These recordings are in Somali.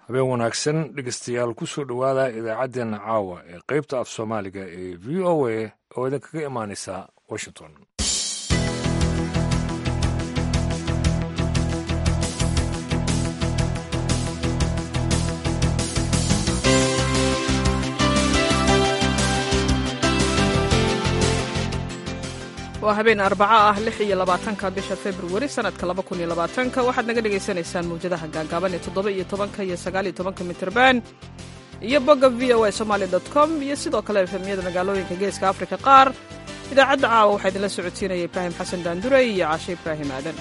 habeen wanaagsan dhegeystayaal ku soo dhowaada idaacaddeenna caawa ee qaybta af soomaaliga ee v o a oo idinkaga imaanaysa washington waa habeen arbaco ah lix iyo labaatanka bisha februari sanadka laba kun iyo labaatanka waxaad naga dhagaysanaysaan mawjadaha gaagaaban ee toddoba iyo tobanka iyo sagaal iyo tobanka mitirban iyo bogga v o a somaali dot com iyo sidoo kale efemiyada magaalooyinka geeska afrika qaar idaacadda caawa waxaa idinla socodsiinaya ibraahim xasan daandure iyo caashe ibraahim aadan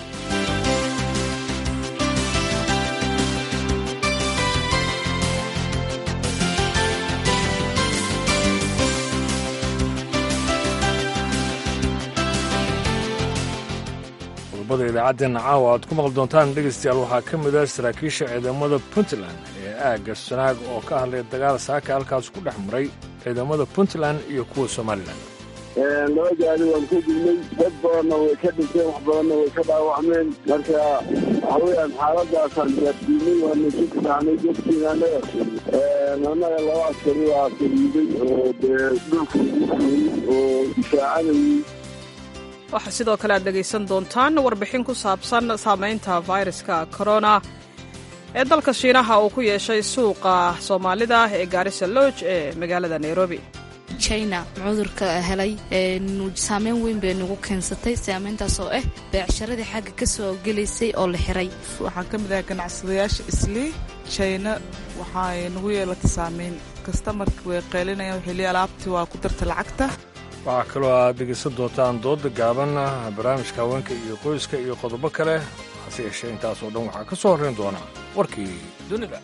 qodobada idaacaddeena caawa aad ku maqli doontaan dhegaystayaal waxaa ka mid ah saraakiisha ciidamada puntland ee aagga sanaag oo ka hadlay dagaal saaka halkaas ku dhex maray ciidamada puntland iyo kuwa somalilan laba gaari waan ka dignay dad badanna way ka dhinteen wax badanna way ka dhaawacmeen marka waxa weeyaan xaaladaasaan gaarsiinay waana ka fisaanay dadkiina anaga annaga laba askari waa fariiday oo dee dhulka lagu oo difaacanayay waxaa sidoo kale aad dhegaysan doontaan warbixin ku saabsan saamaynta fayraska korona ee dalka shiinaha uu ku yeeshay suuqa soomaalida ee gaarisa lodge ee magaalada nairobi china cudurka helay saameyn weyn bay nagu keensatay saameyntaas oo ah beecsharadii xagga ka soo gelaysay oo la xiray waxaan ka mid ahay ganacsadayaasha islii china waxaay nagu yeelatay saameyn kastamarka way qeylinayaan xili alaabtii waa ku darta lacagta waxaa kaloo aad dhegaysan doontaan dooda gaaban barnaamijka haweenka iyo qoyska iyo qodobo kale hase yeeshee intaasoo dhan waxaa ka soo horrayn doona warkii dunida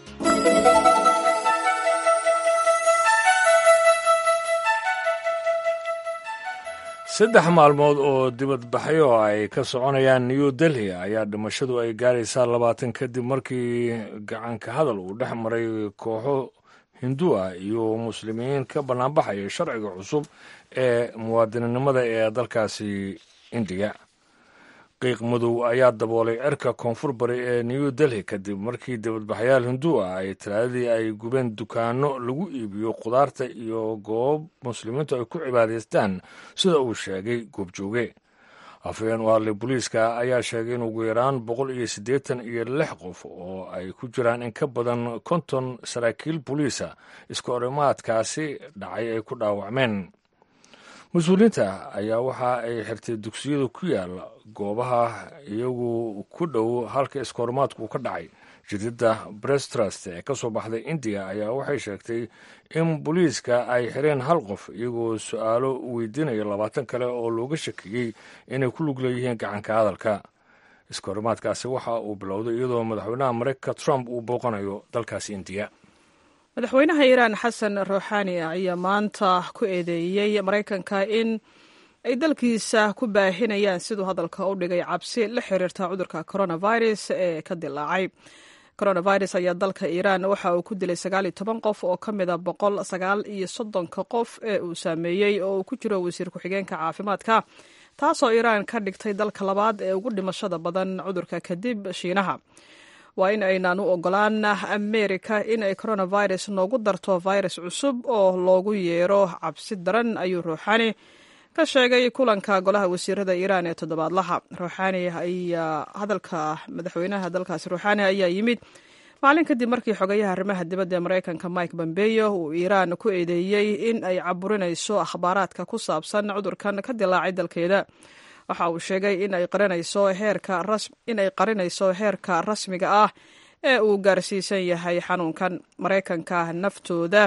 saddex maalmood oo dibadbaxyo ay ka soconayaan new delhi ayaa dhimashadu ay gaaraysaa labaatan kadib markii gacanka hadal uu dhex maray kooxo hindu ah iyo muslimiin ka bannaanbaxaya sharciga cusub ee muwaadininimada ee dalkaasi indiga qiiq madow ayaa daboolay cirka koonfur bari ee new delhi kadib markii dibadbaxyaal hindu ah ay talaadadii ay gubeen dukaano lagu iibiyo khudaarta iyo goob muslimiintu ay ku cibaadaystaan sida uu sheegay goobjooge afhayeen u hadlay booliiska ayaa sheegay in ugu yaraan boqol iyo siddeetan iyo lix qof oo ay ku jiraan in ka badan konton saraakiil booliisa iska orimaadkaasi dhacay ay ku dhaawacmeen mas-uuliyiinta ayaa waxa ay xirtay dugsiyada ku yaala goobaha iyagu ku dhow halka iskahorimaadku uu ka dhacay jadidda brestrust ee ka soo baxday indiya ayaa waxay sheegtay in booliiska ay xireen hal qof iyagoo su-aalo weydiinaya labaatan kale oo looga shakiyey inay ku lug leeyihiin gacanka hadalka iskahorimaadkaasi waxa uu bilowday iyadoo madaxweynaha mareykanka trump uu booqanayo dalkaasi indiya madaxweynaha iiraan xasan ruuxaani ayaa maanta ku eedeeyey maraykanka in ay dalkiisa ku baahinayaan siduu hadalka u dhigay cabsi la xiriirta cudurka coronavirus ee ka dilaacay coronavirus ayaa dalka iiraan waxa uu ku dilay sagaal iyo toban qof oo ka mida boqol sagaal iyo soddonka qof ee uu saameeyey oo uu ku jiro wasiir ku-xigeenka caafimaadka taasoo iiraan ka dhigtay dalka labaad ee ugu dhimashada badan cudurka kadib shiinaha waa in aynaan u ogolaan amerika in ay coronavirus noogu darto virus cusub oo loogu yeero cabsi daran ayuu ruuxaani ka sheegay kulanka golaha wasiirada iiraan ee toddobaadlaha ruuxaani ayaa hadalka madaxweynaha dalkaasi ruuxaani ayaa yimid maalin kadib markii xogayaha arrimaha dibadda ee maraykanka mike bombeyo uu iiraan ku eedeeyey in ay caburinayso akhbaaraadka ku saabsan cudurkan ka dilaacay dalkeeda waxa uu sheegay in ay qarinayso heerka rasmiga ah ee uu gaarsiisan yahay xanuunkan maraykanka naftooda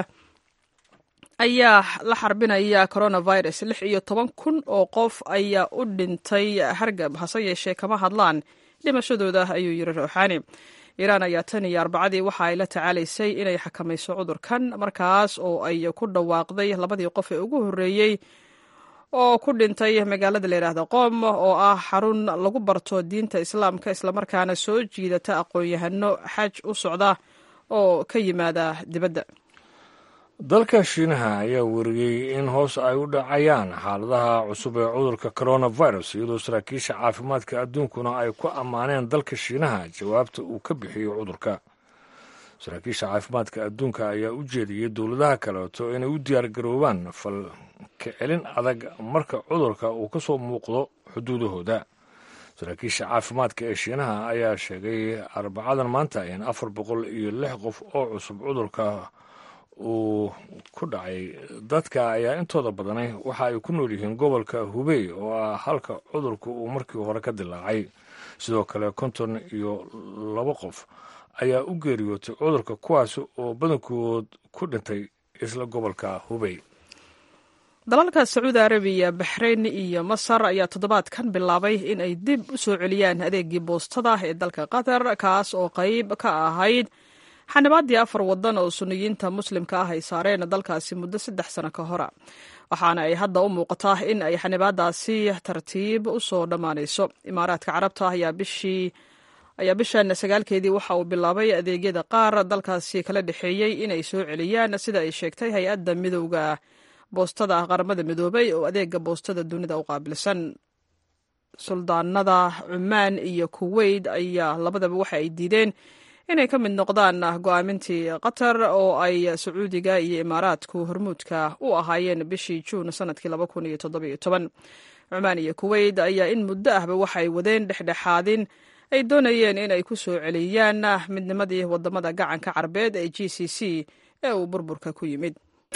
ayaa la xarbinaya coronavirus lix iyo toban kun oo qof ayaa u dhintay hargab hase yeeshee kama hadlaan dhimashadooda ayuu yiri ruuxaani iiraan ayaa tan iyo arbacadii waxa ay la tacaalaysay inay xakamayso cudurkan markaas oo ay ku dhawaaqday labadii qof ee ugu horreeyey oo ku dhintay magaalada layidhaahda qoom oo ah xarun lagu barto diinta islaamka islamarkaana soo jiidata aqoon-yahano xaj u socda oo ka yimaada dibadda dalka shiinaha ayaa weriyey in hoos ay u dhacayaan xaaladaha cusub ee cudurka coronavirus iyadoo saraakiisha caafimaadka adduunkuna ay ku ammaaneen dalka shiinaha jawaabta uu ka bixiyo cudurka saraakiisha caafimaadka adduunka ayaa u jeediyey dowladaha kaleeto inay u diyaargaroobaan fal ka celin adag marka cudurka uu ka soo muuqdo xuduudahooda saraakiisha caafimaadka ee shiinaha ayaa sheegay arbacadan maanta in afar boqol iyo lix qof oo cusub cudurka uu ku dhacay dadka ayaa intooda badanay waxa ay ku nool yihiin gobolka hubey oo ah halka cudurku uu markii hore ka dilaacay sidoo kale konton iyo labo qof ayaa u geeriyootay cudurka kuwaas oo badankood ku dhintay isla gobolka hubey dalalka sacuudi arabiya baxrayn iyo masar ayaa toddobaadkan bilaabay in ay dib u soo celiyaan adeegii boostada ee dalka qatar kaas oo qayb ka ahayd xanibaaddii afar waddan oo suniyiinta muslimka ah ay saareen dalkaasi muddo saddex sano ka hora waxaana ay hadda u muuqataa in ay xanibaadaasi tartiib u soo dhammaanayso imaaraadka carabta ayaa bishii ayaa bishan sagaalkeedii waxa uu bilaabay adeegyada qaar dalkaasi kala dhexeeyey inay soo celiyaan sida ay sheegtay hay-adda midowda boostada qaramada midoobay oo adeega boostada dunida u qaabilsan suldaanada cumaan iyo kuweyt ayaa labadaba waxa ay diideen inay ka mid noqdaan go-aamintii qatar oo ay sacuudiga iyo imaaraadku hormuudka u ahaayeen bishii juun sanadkii cumaan iyo kuweyt ayaa in muddo ahba waxay wadeen dhexdhexaadin ay doonayeen in ay ku soo celiyaan midnimadii wadamada gacanka carbeed ee g c c ee uu burburka ku yimid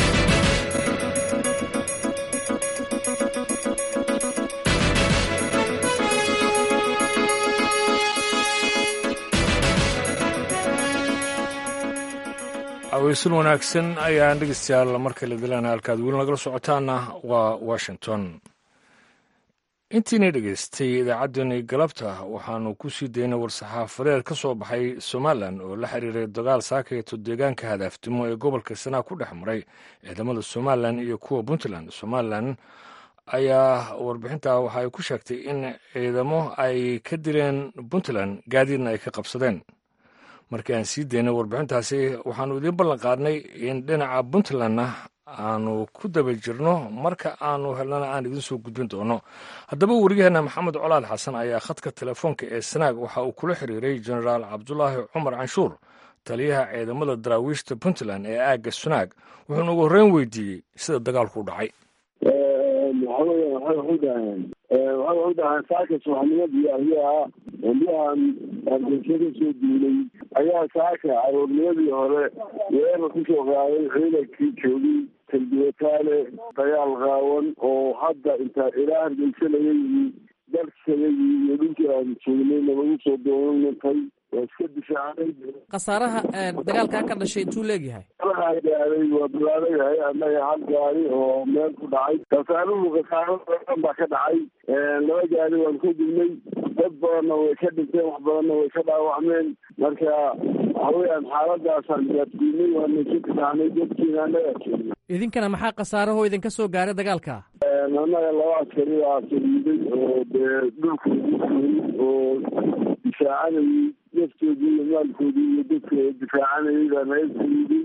aweysan wanaagsan ayaan dhegeystayaal markale dilaana halkaad weli nagala socotaana waa washington intiina dhegeystay idaacaddeenii galabta waxaanu ku sii daynay war-saxaafadeed ka soo baxay somalilan oo la xiriiray dagaal saakayeto deegaanka hadaafdimo ee gobolka sanaa ku dhex maray ciidamada somalilan iyo kuwa puntland somalilan ayaa warbixintaa waxa ay ku sheegtay in ciidamo ay ka dileen puntland gaadiidna ay ka qabsadeen markii aan sii daynay warbixintaasi waxaanu idiin ballan qaadnay in dhinaca puntlandna aanu ku daba jirno marka aanu helnana aan idiin soo gudbin doono haddaba wariyaheenna maxamed colaad xasan ayaa khadka telefoonka ee sanaag waxa uu kula xiriiray jenaraal cabdulaahi cumar canshuur taliyaha ciidamada daraawiishta puntland ee aagga sunaag wuxuuna ugu horreyn weydiiyey sida dagaalku u dhacay waxawey waxay udhaaheen waxay udhaaheen saaka subaxnimadii ayaa biyahan hargeysa ka soo duulay ayaa saaka aroornimadii hore weerar kusoo qaaday ciidankii joogay talbiwataale dagaal qaawan oo hadda inta ilaa hargeysa laga yimi dalkayagii iyo dhulkii aan joognay nalagu soo doonantay waa iska difaacnay khasaaraha dagaalkaa ka dhashay intuu leegyahay waxaa gaaday waa bilaadayahay annaga hal gaari oo meel ku dhacay khasaaruhu khasaaro badan baa ka dhacay laba gaari waan ka dilnay dad badanna way ka dhinteen wax badanna way ka dhaawacmeen marka waxaweyaan xaaladaasaan gaadsiinay waana isu difaacnay dadkiina annaga joogna idinkana maxaa khasaarahoo idinka soo gaaray dagaalka annaga laba askari baa saliiday oo dee dhulka ugu fuulay oo difaacanayay naftoodii iyo maalkoodii iyo dadka difaacanayay baa naga saliiday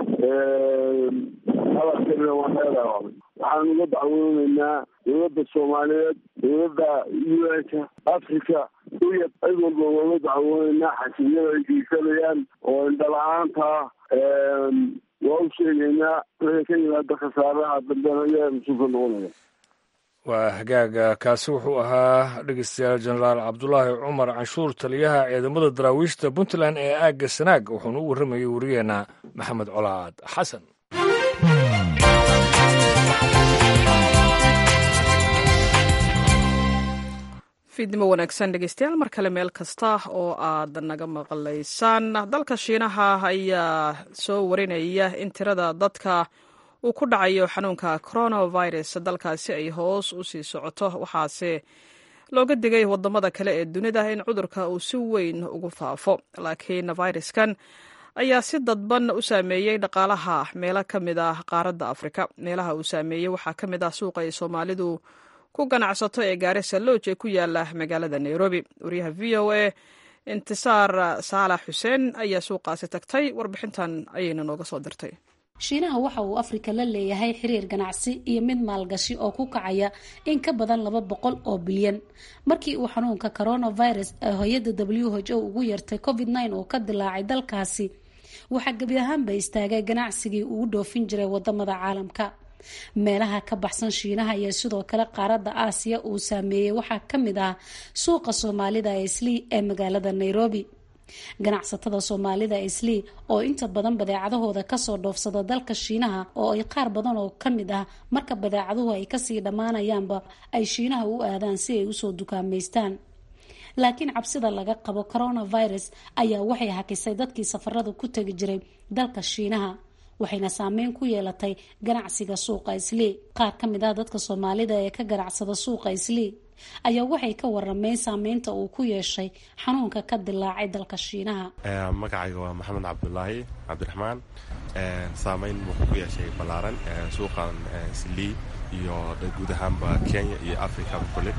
laba askarina waa naga dhaawacmay waxaan uga dacwooneynaa dowladda soomaaliyeed dowladda u n-ka africa iya cid walba uga dacwooneynaa xasimyada ay geysanayaan oo indhala-aanta waa u sheegeynaa wixii ka yimaada khasaaraha dambena ayaa mas-uulka noqonaya waa hagaaga kaasi wuxuu ahaa dhegeystayaal jenaraal cabdulaahi cumar canshuur taliyaha ciidamada daraawiishta puntland ee aagga sanaag wuxuuna u warramayey wariyeenna maxamed colaad xasan fiidnimo wanaagsan dhegeystayaal mar kale meel kasta oo aad naga maqlaysaan dalka shiinaha ayaa soo warinaya in tirada dadka uu ku dhacayo xanuunka coronavirus dalkaasi ay hoos u sii socoto waxaase looga digay wadamada kale ee dunida in cudurka uu si weyn ugu faafo laakiin fayraskan ayaa si dadban u saameeyey dhaqaalaha meelo ka mid ah qaaradda afrika meelaha uu saameeyey waxaa ka mid ah suuqa ay soomaalidu ku ganacsato ee gaarisa lodge ee ku yaala magaalada nairobi wariyaha v o a intisaar saalax xuseen ayaa suuqaasi tagtay warbixintan ayayna nooga soo dirtay shiinaha waxa uu afrika la leeyahay xiriir ganacsi iyo mid maalgashi oo ku kacaya in ka badan laba boqol oo bilyan markii uu xanuunka coronavirus ee hay-adda w h o ugu yartay covid nine oo ka dilaacay dalkaasi waxaa gebi ahaanba istaagay ganacsigii ugu dhoofin jiray wadamada caalamka meelaha ka baxsan shiinaha iyo sidoo kale qaaradda aasiya uu saameeyey waxaa ka mid ah suuqa soomaalida ee islii ee magaalada nairobi ganacsatada soomaalida islii oo inta badan badeecadahooda kasoo dhoofsada dalka shiinaha oo ay qaar badan oo ka mid ah marka badeecaduhu ay kasii dhammaanayaanba ay shiinaha u aadaan si ay usoo dukaamaystaan laakiin cabsida laga qabo coronavirus ayaa waxay hakisay dadkii safarada ku tegi jiray dalka shiinaha waxayna saameyn ku yeelatay ganacsiga suuqa islii qaar ka mid ah dadka soomaalida ee ka ganacsada suuqa islii ayaa waxay ka warameen saameynta uu ku yeeshay xanuunka ka dilaacay dalka shiinaha magacayga waa maxamed cabdulaahi cabdiraxmaan saameyn wuxuu ku yeeshay ballaaran suuqan islii iyo guud ahaanba kenya iyo africaba kule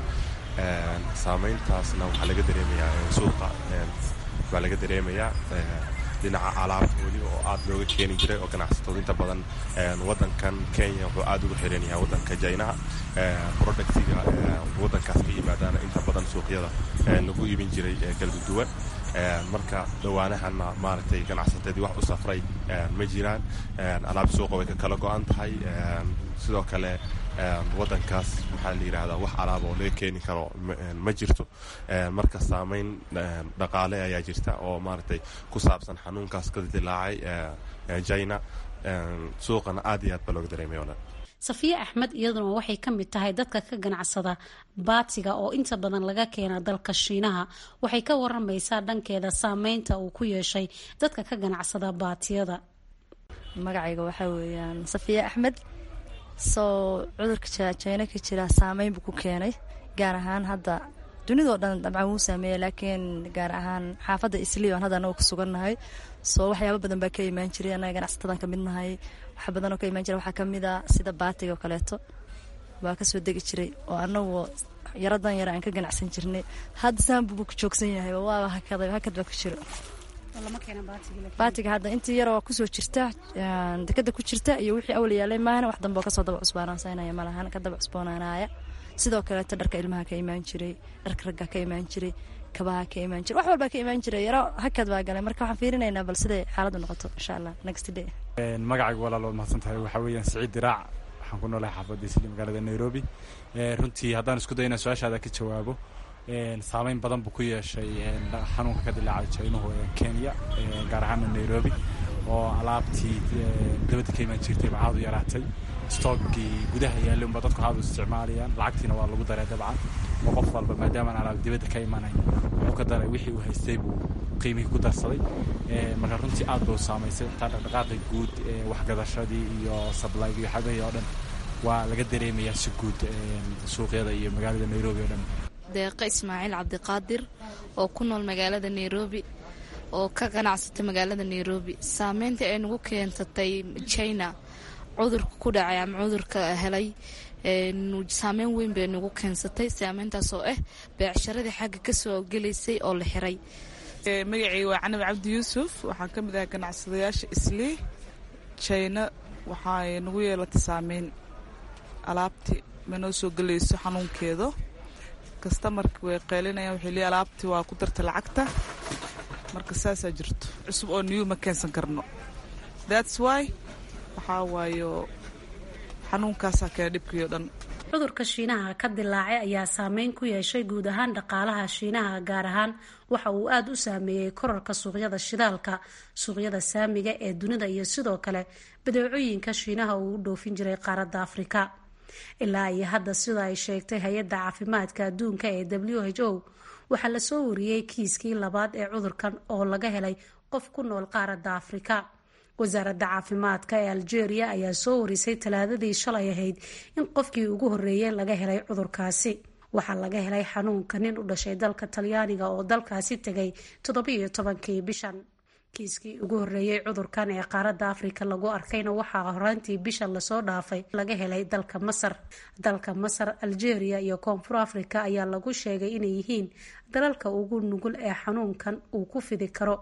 saameyntaasna waxaa laga dareemayaa suuqa baa laga dareemayaa dhinaca alaabta weli oo aad looga keeni jiray oo ganacsatooda inta badan wadankan kenya wuxuu aad ugu xiran yahay wadanka jaynaha productiga wadankaas ka yimaadaana inta badan suuqyada lagu iibin jiray kala duwan marka dhawaanahana maaragtay ganacsatadii wax u safray ma jiraan alaabta suuqa way ka kala go-an tahay sidoo kale wadankaas maxaa la yidhahdaa wax alaaba oo laga keeni karo ma jirto marka saameyn dhaqaale ayaa jirta oo maaragtay ku saabsan xanuunkaas ka dilaacay china suuqana aad iyo aad baa looga dareemaya o dhan safiye axmed iyaduna waxay ka mid tahay dadka ka ganacsada baatiga oo inta badan laga keena dalka shiinaha waxay ka waramaysaa dhankeeda saameynta uu ku yeeshay dadka ka ganacsada baatiyada magacayga waxaa weeyaan safiye axmed soo cudurka jina ka jira saameyn buu ku keenay gaar ahaan hadda dunidao dhan dabcan wuu saameeya laakiin gaar ahaan xaafadda islii oan hadda anaga ku sugannahay soo waxyaaba badan baa ka imaan jiray annaga ganacsatadan ka mid nahay waxa badanoo ka imaan jira waxaa ka mid a sida baatiga oo kaleeto baa kasoo degi jiray oo anagu yaradan yara aan ka ganacsan jirnay hadda saanbubu ku joogsan yahay waaba hakaday hakad baa ku jiro baatiga hadda intii yar oo kusoo jirta dekada ku jirta iyo wixii awal yaalay maahana wax dambe oo kasoo daba cusbaanaansanaya malahan ka daba cusboonaanaya sidoo kaleeto dharka ilmaha ka imaan jiray dharka ragga ka imaan jiray kabaha ka imaan jiray wax walbaa ka imaan jiray yaro hakad baa galay marka waxaan fiirinaynaa bal siday xaaladdu noqoto insha allah next day magacayga walaal waad mahadsan tahay waxaa weeyaan siciid diraac waxaan ku noolahay xaafadda isli magaalada nairobi runtii haddaan isku day inaan su-aashaada ka jawaabo saameyn badan buu ku yeeshay xanuunka ka dilaacay jaynuhu kenya gaar ahaana nairobi oo alaabtii dabadda ka imaan jirtay baa aad u yaraatay stoogii gudaha yaallay unba dadku aad u isticmaalayaan lacagtiina waa lagu daray dabcan oo qof walba maadaamaan alaab dibadda ka imanayn wuxuu ka daray wixii uu haystay buu qiimihii ku darsaday marka runtii aad buu saamaysay intaa dhaqdhaqaaqi guud waxgadashadii iyo sablayga iyo xagahii oo dhan waa laga dareemayaa si guud suuqyada iyo magaalada nairobi oo dhan deeqa ismaaciil cabdiqaadir oo ku nool magaalada nairobi oo ka ganacsata magaalada nairobi saameynta ay nagu keensatay china cudurka ku dhacay ama cudurka helay saameyn weyn bay nagu keensatay saameyntaas oo ah beecsharadii xagga kasoo gelaysay oo la xiray magacayga waa canabi cabdi yuusuf waxaan ka mid ahay ganacsadayaasha islii china waxay nagu yeelatay saameyn alaabti ma noo soo gelayso xanuunkeedo kastamarki way qeylinayaan waxay leeyiin alaabtii waa ku darta lacagta marka saasaa jirto cusub oo new ma keensan karno thats why waxaa waayo xanuunkaasaa keena dhibkii o dhan cudurka shiinaha ka dilaacay ayaa saameyn ku yeeshay guud ahaan dhaqaalaha shiinaha gaar ahaan waxa uu aada u saameeyey korarka suuqyada shidaalka suuqyada saamiga ee dunida iyo sidoo kale badeecooyinka shiinaha uu u dhoofin jiray qaaradda afrika ilaa iyo hadda sida ay sheegtay hay-adda caafimaadka adduunka ee w h o waxaa lasoo wariyey kiiskii labaad ee cudurkan oo laga helay qof ku nool qaaradda afrika wasaaradda caafimaadka ee algeria ayaa soo warisay talaadadii shalay ahayd in qofkii ugu horreeyey laga helay cudurkaasi waxaa laga helay xanuunka nin u dhashay dalka talyaaniga oo dalkaasi tegay toddobiiyo tobankii bishan kiiskii ugu horreeyey cudurkan ee qaaradda afrika lagu arkayna waxaa horaantii bisha lasoo dhaafay laga helay dalka masar dalka masar algeria iyo koonfur africa ayaa lagu sheegay inay yihiin dalalka ugu nugul ee xanuunkan uu ku fidi karo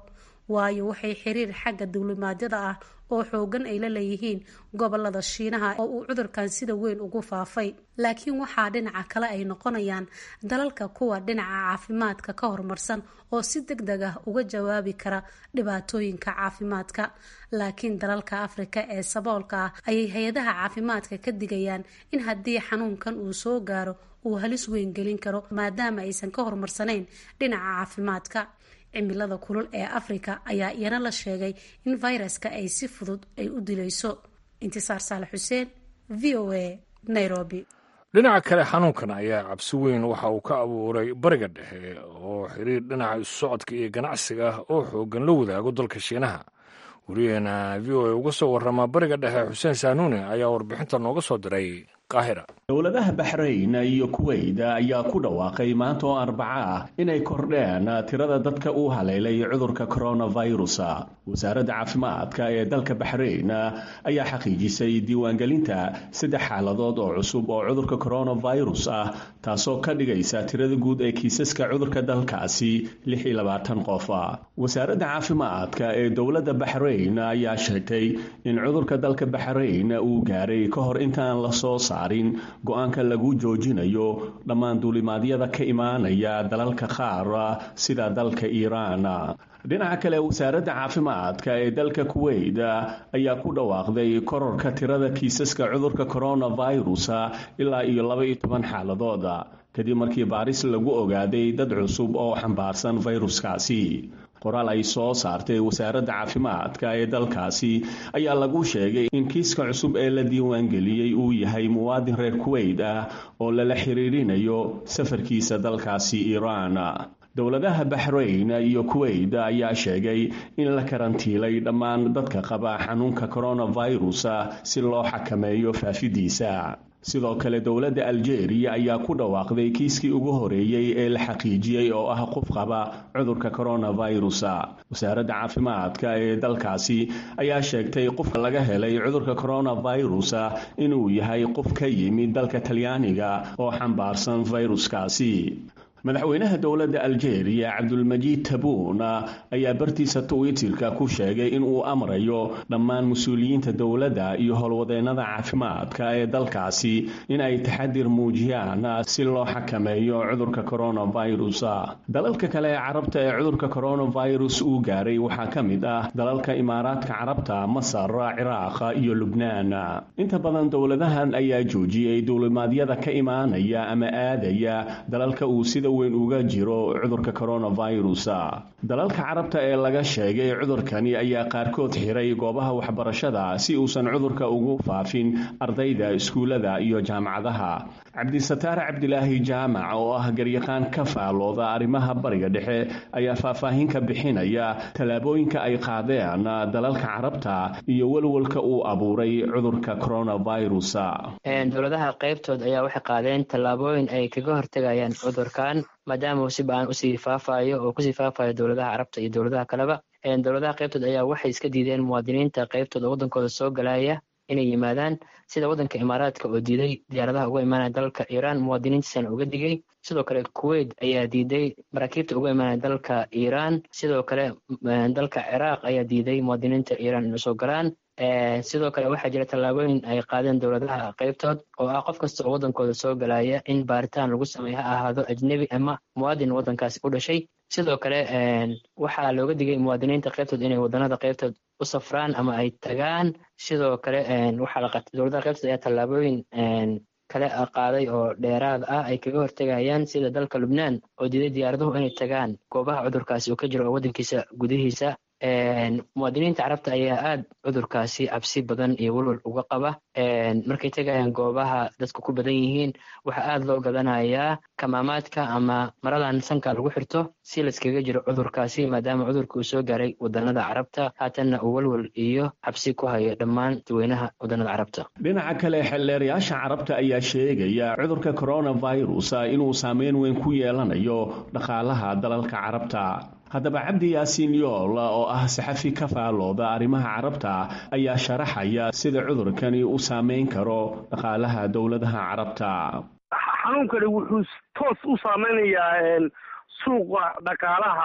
waayo waxay xiriir xagga duulimaadyada ah oo xoogan ay la leeyihiin gobolada shiinaha oo uu cudurkan sida weyn ugu faafay laakiin waxaa dhinaca kale ay noqonayaan dalalka kuwa dhinaca caafimaadka ka horumarsan oo si deg deg ah uga jawaabi kara dhibaatooyinka caafimaadka laakiin dalalka afrika ee saboolka ah ayay hay-adaha caafimaadka ka digayaan in haddii xanuunkan uu soo gaaro uu halis weyn gelin karo maadaama aysan ka horumarsanayn dhinaca caafimaadka cimilada kulul ee afrika ayaa iyana la sheegay in fayraska ay si fudud ay u dilayso intisaar saalax xuseen v o a nairobi dhinaca kale xanuunkan ayaa cabsi weyn waxa uu ka abuuray bariga dhexe oo xiriir dhinaca isu socodka iyo ganacsiga ah oo xoogan la wadaago dalka shiinaha wariyaheena v o a uga soo warama bariga dhexe xuseen saanuune ayaa warbixinta nooga soo diray qaahira dowladaha baxrayn iyo kuweyt ayaa ku dhawaaqay maanta oo arbaca ah inay kordheen tirada dadka uu haleelay cudurka coronavirus wasaaradda caafimaadka ee dalka baxrayn ayaa xaqiijisay diiwaangelinta saddex xaaladood oo cusub oo cudurka coronavirus ah taasoo ka dhigaysa tirada guud ee kiisaska cudurka dalkaasi lix iyo labaatan qof wasaaradda caafimaadka ee dowladda baxrayn ayaa sheegtay in cudurka dalka baxrayn uu gaaray ka hor intaan la soo saarin go-aanka lagu joojinayo dhammaan duulimaadyada ka imaanaya dalalka qaar sida dalka iiraan dhinaca kale wasaaradda caafimaadka ee dalka kuweyt ayaa ku dhawaaqday kororka tirada kiisaska cudurka coronavirus ilaa iyo laba iyo toban xaaladood kadib markii baaris lagu ogaaday dad cusub oo xambaarsan fayruskaasi qoraal ay soo saartay wasaaradda caafimaadka ee dalkaasi ayaa lagu sheegay in kiiska cusub ee la diiwaangeliyey uu yahay muwaadin reer kuweyt ah oo lala xiriirinayo safarkiisa dalkaasi iiraan dowladaha baxrayn iyo kuweyt ayaa sheegay in la karantiilay dhammaan dadka qaba xanuunka coronavirus si loo xakameeyo faafidiisa sidoo kale dowladda aljeeriya ayaa ku dhawaaqday kiiskii ugu horeeyey ee la xaqiijiyey oo ah qof qaba cudurka coronavirus wasaaradda caafimaadka ee dalkaasi ayaa sheegtay qofka laga helay cudurka coronavirus inuu yahay qof ka yimid dalka talyaaniga oo xambaarsan fayruskaasi madaxweynaha dowladda aljeeriya cabdulmajiid tabuun ayaa bartiisa twitterka ku sheegay in uu amrayo dhammaan mas-uuliyiinta dowladda iyo howlwadeennada caafimaadka ee dalkaasi in ay taxadir muujiyaan si loo xakameeyo cudurka coronavirus dalalka kale ee carabta ee cudurka coronavirus uu gaaray waxaa ka mid ah dalalka imaaraadka carabta masar ciraaq iyo lubnaan inta badan dowladahan ayaa joojiyey duulimaadyada ka imaanaya ama aadaya dalalka uu sida weyn uga jiro cudurka coronavirus dalalka carabta ee laga sheegay cudurkani ayaa qaarkood xiray goobaha waxbarashada si uusan cudurka ugu faafin ardayda iskuullada iyo jaamacadaha cabdisataar cabdilaahi jaamac oo ah garyaqaan ka faalooda arrimaha bariga dhexe ayaa faahfaahin ka bixinaya tallaabooyinka ay qaadeen dalalka carabta iyo welwelka uu abuuray cudurka coronavirus dowladaha qaybtood ayaa waxay qaadeen tallaabooyin ay kaga hortegayaan cudurkan maadaama uu si ba-an usii faafayo oo kusii faafayo dowladaha carabta iyo dowladaha kaleba dowladaha qaybtood ayaa waxay iska diideen muwaadiniinta qaybtood oo waddankooda soo galaya inay yimaadaan sida waddanka imaaraadka oo diiday diyaaradaha uga imaanaya dalka iiraan muwaadiniintiisana uga digay sidoo kale kuweyt ayaa diiday maraakiibta uga imaanaya dalka iiraan sidoo kale dalka ciraaq ayaa diiday muwaadiniinta iiraan inay soo galaan sidoo kale waxaa jira tallaabooyin ay qaadeen dowladaha qaybtood oo ah qof kasta oo waddankooda soo galaya in baaritaan lagu sameeyo ha ahaado ajnebi ama muwaadin waddankaasi u dhashay sidoo kale waxaa looga digay muwaadiniinta qaybtood inay waddanada qaybtood u safraan ama ay tagaan sidoo kale waxaa dowladaha qaybtood ayaa tallaabooyin kale qaaday oo dheeraad ah ay kaga hortegayaan sida dalka lubnaan oo diiday diyaaraduhu inay tagaan goobaha cudurkaasi uu ka jiro oo waddankiisa gudihiisa muwaadiniinta carabta ayaa aad cudurkaasi cabsi badan iyo welwal uga qaba markay tegayaan goobaha dadku ku badan yihiin waxaa aad loo gadanayaa kamaamaadka ama maradan sanka lagu xirto si layskaga jiro cudurkaasi maadaama cudurka uu soo gaaray wadanada carabta haatanna uu welwal iyo cabsi ku hayo dhammaan dadweynaha wadanada carabta dhinaca kale xeldheerayaasha carabta ayaa sheegaya cudurka coronavirus inuu saameyn weyn ku yeelanayo dhaqaalaha dalalka carabta haddaba cabdi yaasiin yool oo ah saxafi ka faalooda arrimaha carabta ayaa sharaxaya sida cudurkani u saameyn karo dhaqaalaha dowladaha carabta xanuunkani wuxuu toos u saameynayaa suuqa dhaqaalaha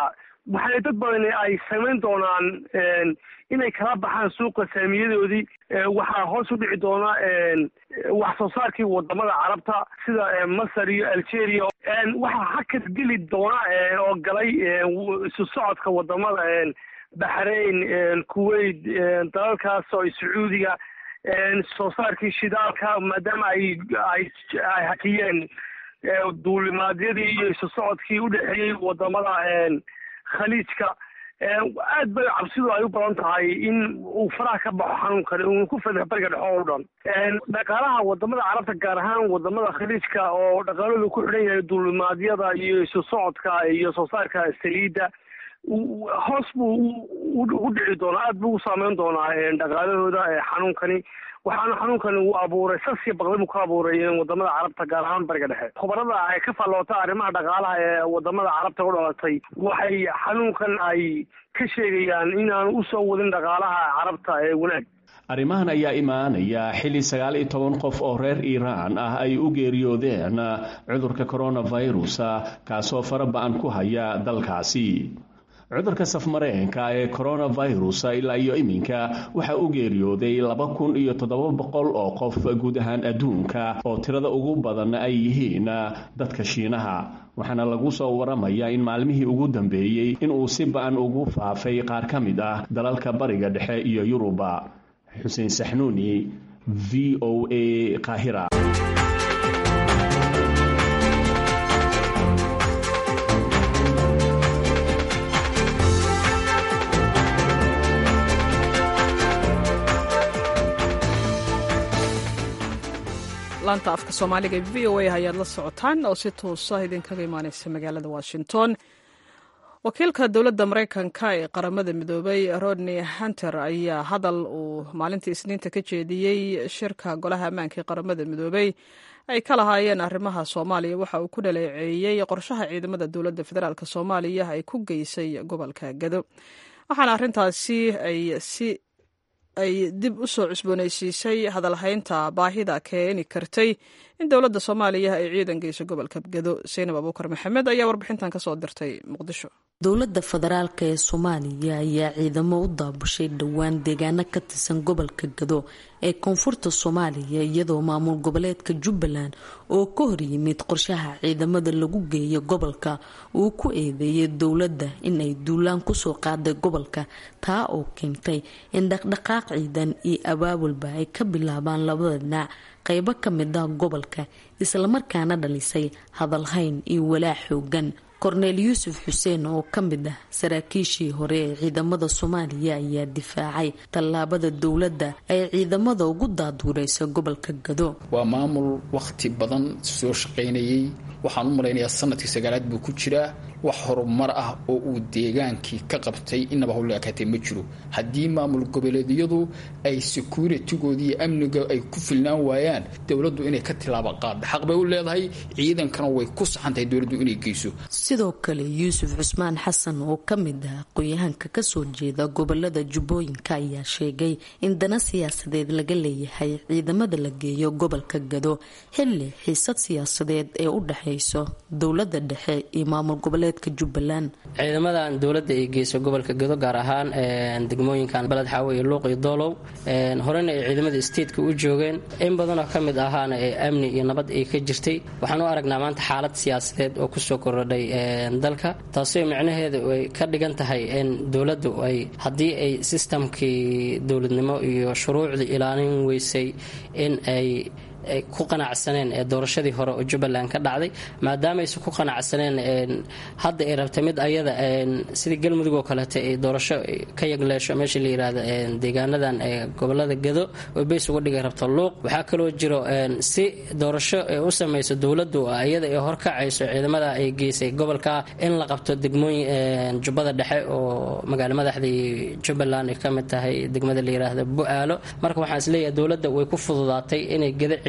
waxay dad badan ay samayn doonaan inay kala baxaan suuqa saamiyadoodii waxaa hoos u dhici doona wax soo saarkii wadamada carabta sida masar iyo algeria waxaa hakad geli doona oo galay isu socodka wadamada baxrain kuwait dalalkaas oo sacuudiga soo saarkii shidaalka maadaama ay ay ay hakiyeen duulimaadyadii iyo isu socodkii udhexeeyey wadamada khaliijka aad bay cabsidu ay u badan tahay in uu faraha ka baxo xanuunkani uu ku fadax bariga dhexe oo dhan dhaqaalaha wadamada carabta gaar ahaan wadamada khaliijka oo dhaqaaladu ku xidhan yahay duulimaadyada iyo isu socodka iyo soo saarka saliidda hoos buu u dhici doonaa aad buu u saameyn doonaa dhaqaalahooda xanuunkani waxaana xanuunkani uu abuuray sasiya baqdi buu ka abuuray wadamada carabta gaar ahaan bariga dhexe khubarada ay ka falloota arrimaha dhaqaalaha ee wadamada carabta u dhalatay waxay xanuunkan ay ka sheegayaan inaanu usoo wadin dhaqaalaha carabta ee wanaag arrimahan ayaa imaanaya xilli sagaal iyo toban qof oo reer iiraan ah ay u geeriyoodeen cudurka coronavirus kaasoo fara ba-an ku haya dalkaasi cudurka safmareenka ee coronavirus ilaa iyo iminka waxaa u geeriyooday laba kun iyo toddoba boqol oo qof guud ahaan adduunka oo tirada ugu badan ay yihiin dadka shiinaha waxaana lagu soo waramayaa in maalmihii ugu dambeeyey inuu si ba-an ugu faafay qaar ka mid ah dalalka bariga dhexe iyo yuruba xuseen saxnuuni v o a qaahira laanta afka soomaaliga v o a ayaad la socotaan oo si toosa idinkaga imaaneysa magaalada washington wakiilka dowladda maraykanka ee qaramada midoobay rodney hunter ayaa hadal uu maalintii isniinta ka jeediyey shirka golaha ammaanka ee qaramada midoobay ay ka lahaayeen arrimaha soomaaliya waxa uu ku dhaleeceeyey qorshaha ciidamada dowladda federaalk soomaaliya ay ku geysay gobolka gado waxaana arrintaasi ay si ay dib u soo cusboonaysiisay hadalhaynta baahida keeni kartay in dowladda soomaaliya ay ciidan geyso gobolka gado seynab abuukar maxamed ayaa warbixintan ka soo dirtay muqdisho dowladda federaalk ee soomaaliya ayaa ciidamo u daabushay dhowaan deegaano ka tirsan gobolka gado ee koonfurta soomaaliya iyadoo maamul goboleedka jubbaland oo ka horyimid qorshaha ciidamada lagu geeyo gobolka uu ku eedeeyay dowladda in ay duulaan kusoo qaaday gobolka taa oo keentay in dhaqdhaqaaq ciidan iyo abaabulba ay ka bilaabaan labada dhinac qeybo ka mid ah gobolka islamarkaana dhalisay hadalhayn iyo walaac xoogan korneel yuusuf xuseen oo ka mid ah saraakiishii hore ee ciidamada soomaaliya ayaa difaacay tallaabada dowladda ay ciidamada ugu daaduureysa gobolka gado waa maamul wakhti badan soo shaqaynayay waxaan u malaynayaa sanadkii sagaalaad buu ku jiraa wax horumar ah oo uu deegaankii ka qabtay inaba howla akaatee ma jiro haddii maamul goboleedyadu ay securitigoodii iyo amniga ay ku filnaan waayaan dowladdu inay ka tilaabo qaadda xaq bay u leedahay ciidankana way ku saxan tahay dowladdu inay geyso sidoo kale yuusuf cusmaan xasan oo ka mid ah aqoon-yahanka kasoo jeeda gobolada jubbooyinka ayaa sheegay in dana siyaasadeed laga leeyahay ciidamada la geeyo gobolka gado xilli xiisad siyaasadeed ee u dhexeyso dowlada dhexe iyo maamul goboleed ciidamadan dowladda ay geyso gobolka gado gaar ahaan degmooyinkan baled xaawo iyo luuq iyo doolow horena ay ciidamada stateka u joogeen in badanoo ka mid ahaana ee amni iyo nabad ay ka jirtay waxaan u aragnaa maanta xaalad siyaasadeed oo kusoo korodhay dalka taasoo micnaheeda ay ka dhigan tahay in dowladdu ay haddii ay sistamkii dowladnimo iyo shuruucdii ilaalin weysay in ay ku qanacsaneen ee doorashadii hore oo jubbaland ka dhacday maadaamayse ku qanacsaneen hadda ay rabtay mid ayada sidii galmudug oo kaleeta ay doorasho ka yagleesho meesha la yirahdo deegaanadan gobolada gado oo beys uga dhigay rabto luuq waxaa kaloo jiro si doorasho u samayso dowladdu iyada ay horkacayso ciidamada ay geysay gobolka in la qabto degmooyin jubbada dhexe oo magaalo madaxdii jubbaland ay ka mid tahay degmada la yiraahdo bu-aalo marka waxaan isleeyahay dowladda way ku fududaatay inay gada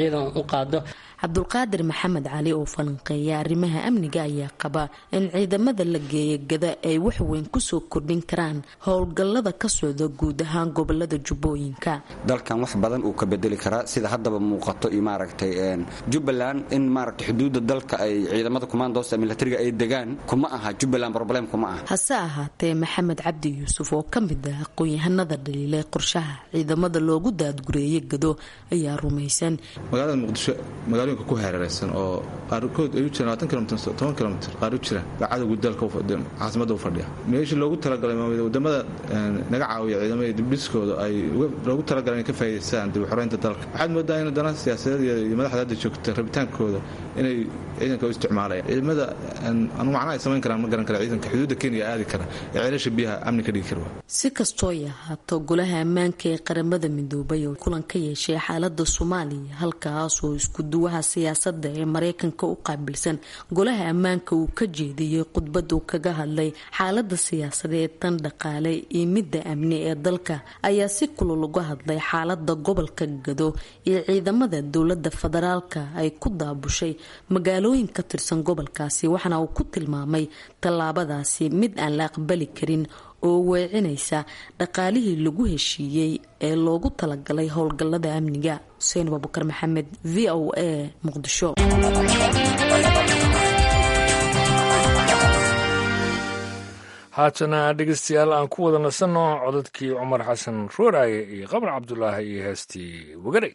ciidan u qaado cabdulqaadir maxamed cali oo falanqeeya arrimaha amniga ayaa qaba in ciidamada la geeya gada ay waxweyn kusoo kordhin karaan howlgallada ka socda guud ahaan gobolada jubbooyinka dalkan wax badan uu ka bedeli karaa sida haddaba muuqato iyo maaragtay jubbaland in maaragtay xuduudda dalka ay ciidamada kumaandoosta milatariga ay degaan kuma aha jubbaland problem kuma aha hase ahaatee maxamed cabdi yuusuf oo ka mid ah aqoon-yahanada dhaliilay qorshaha ciidamada loogu daadgureeyay gado ayaa rumaysan magaalada muqdisho magaalooyinka ku hareeraysan oo qaarkood ay u jiraan labaatan kilomitr toban kilomitr qaar u jiraan baa cadowgu dalka caasimada u fadhiya meeshii loogu talagalay wadamada naga caawiya ciidamada dibdhiskooda ay loogu talagalay inay ka faa'idaystaan dib u xoreynta dalka waxaad moodaa in dana siyaasadeed iyo madaxda hadda joogta rabitaankooda inay ciidanka u isticmaalayaan ciidamada anu macnaha ay samayn karaan ma garan kara ciidanka xuduudda kenya aadi kara ee ceelasha biyaha amni ka dhigi kara si kastoo ay ahaato golaha ammaanka ee qaramada midoobay oo kulan ka yeeshay xaalada soomaaliya halkaasoo isku duwaha siyaasada ee mareykanka u qaabilsan golaha ammaanka uu ka jeediyey khudbadu kaga hadlay xaalada siyaasadeed tan dhaqaale iyo midda amni ee dalka ayaa si kulul uga hadlay xaalada gobolka gado iyo ciidamada dowlada federaalka ay ku daabushay magaalooyin ka tirsan gobolkaasi waxaana uu ku tilmaamay tallaabadaasi mid aan la aqbali karin oo weecinaysa dhaqaalihii lagu heshiiyey ee loogu talagalay howlgallada amniga xuseen abubakar maxamed v o a muqdisho haatana dhegeystayaal aan ku wada nasanno codadkii cumar xasan rooraaye iyo qabar cabdulaahi iyo heestii wagaray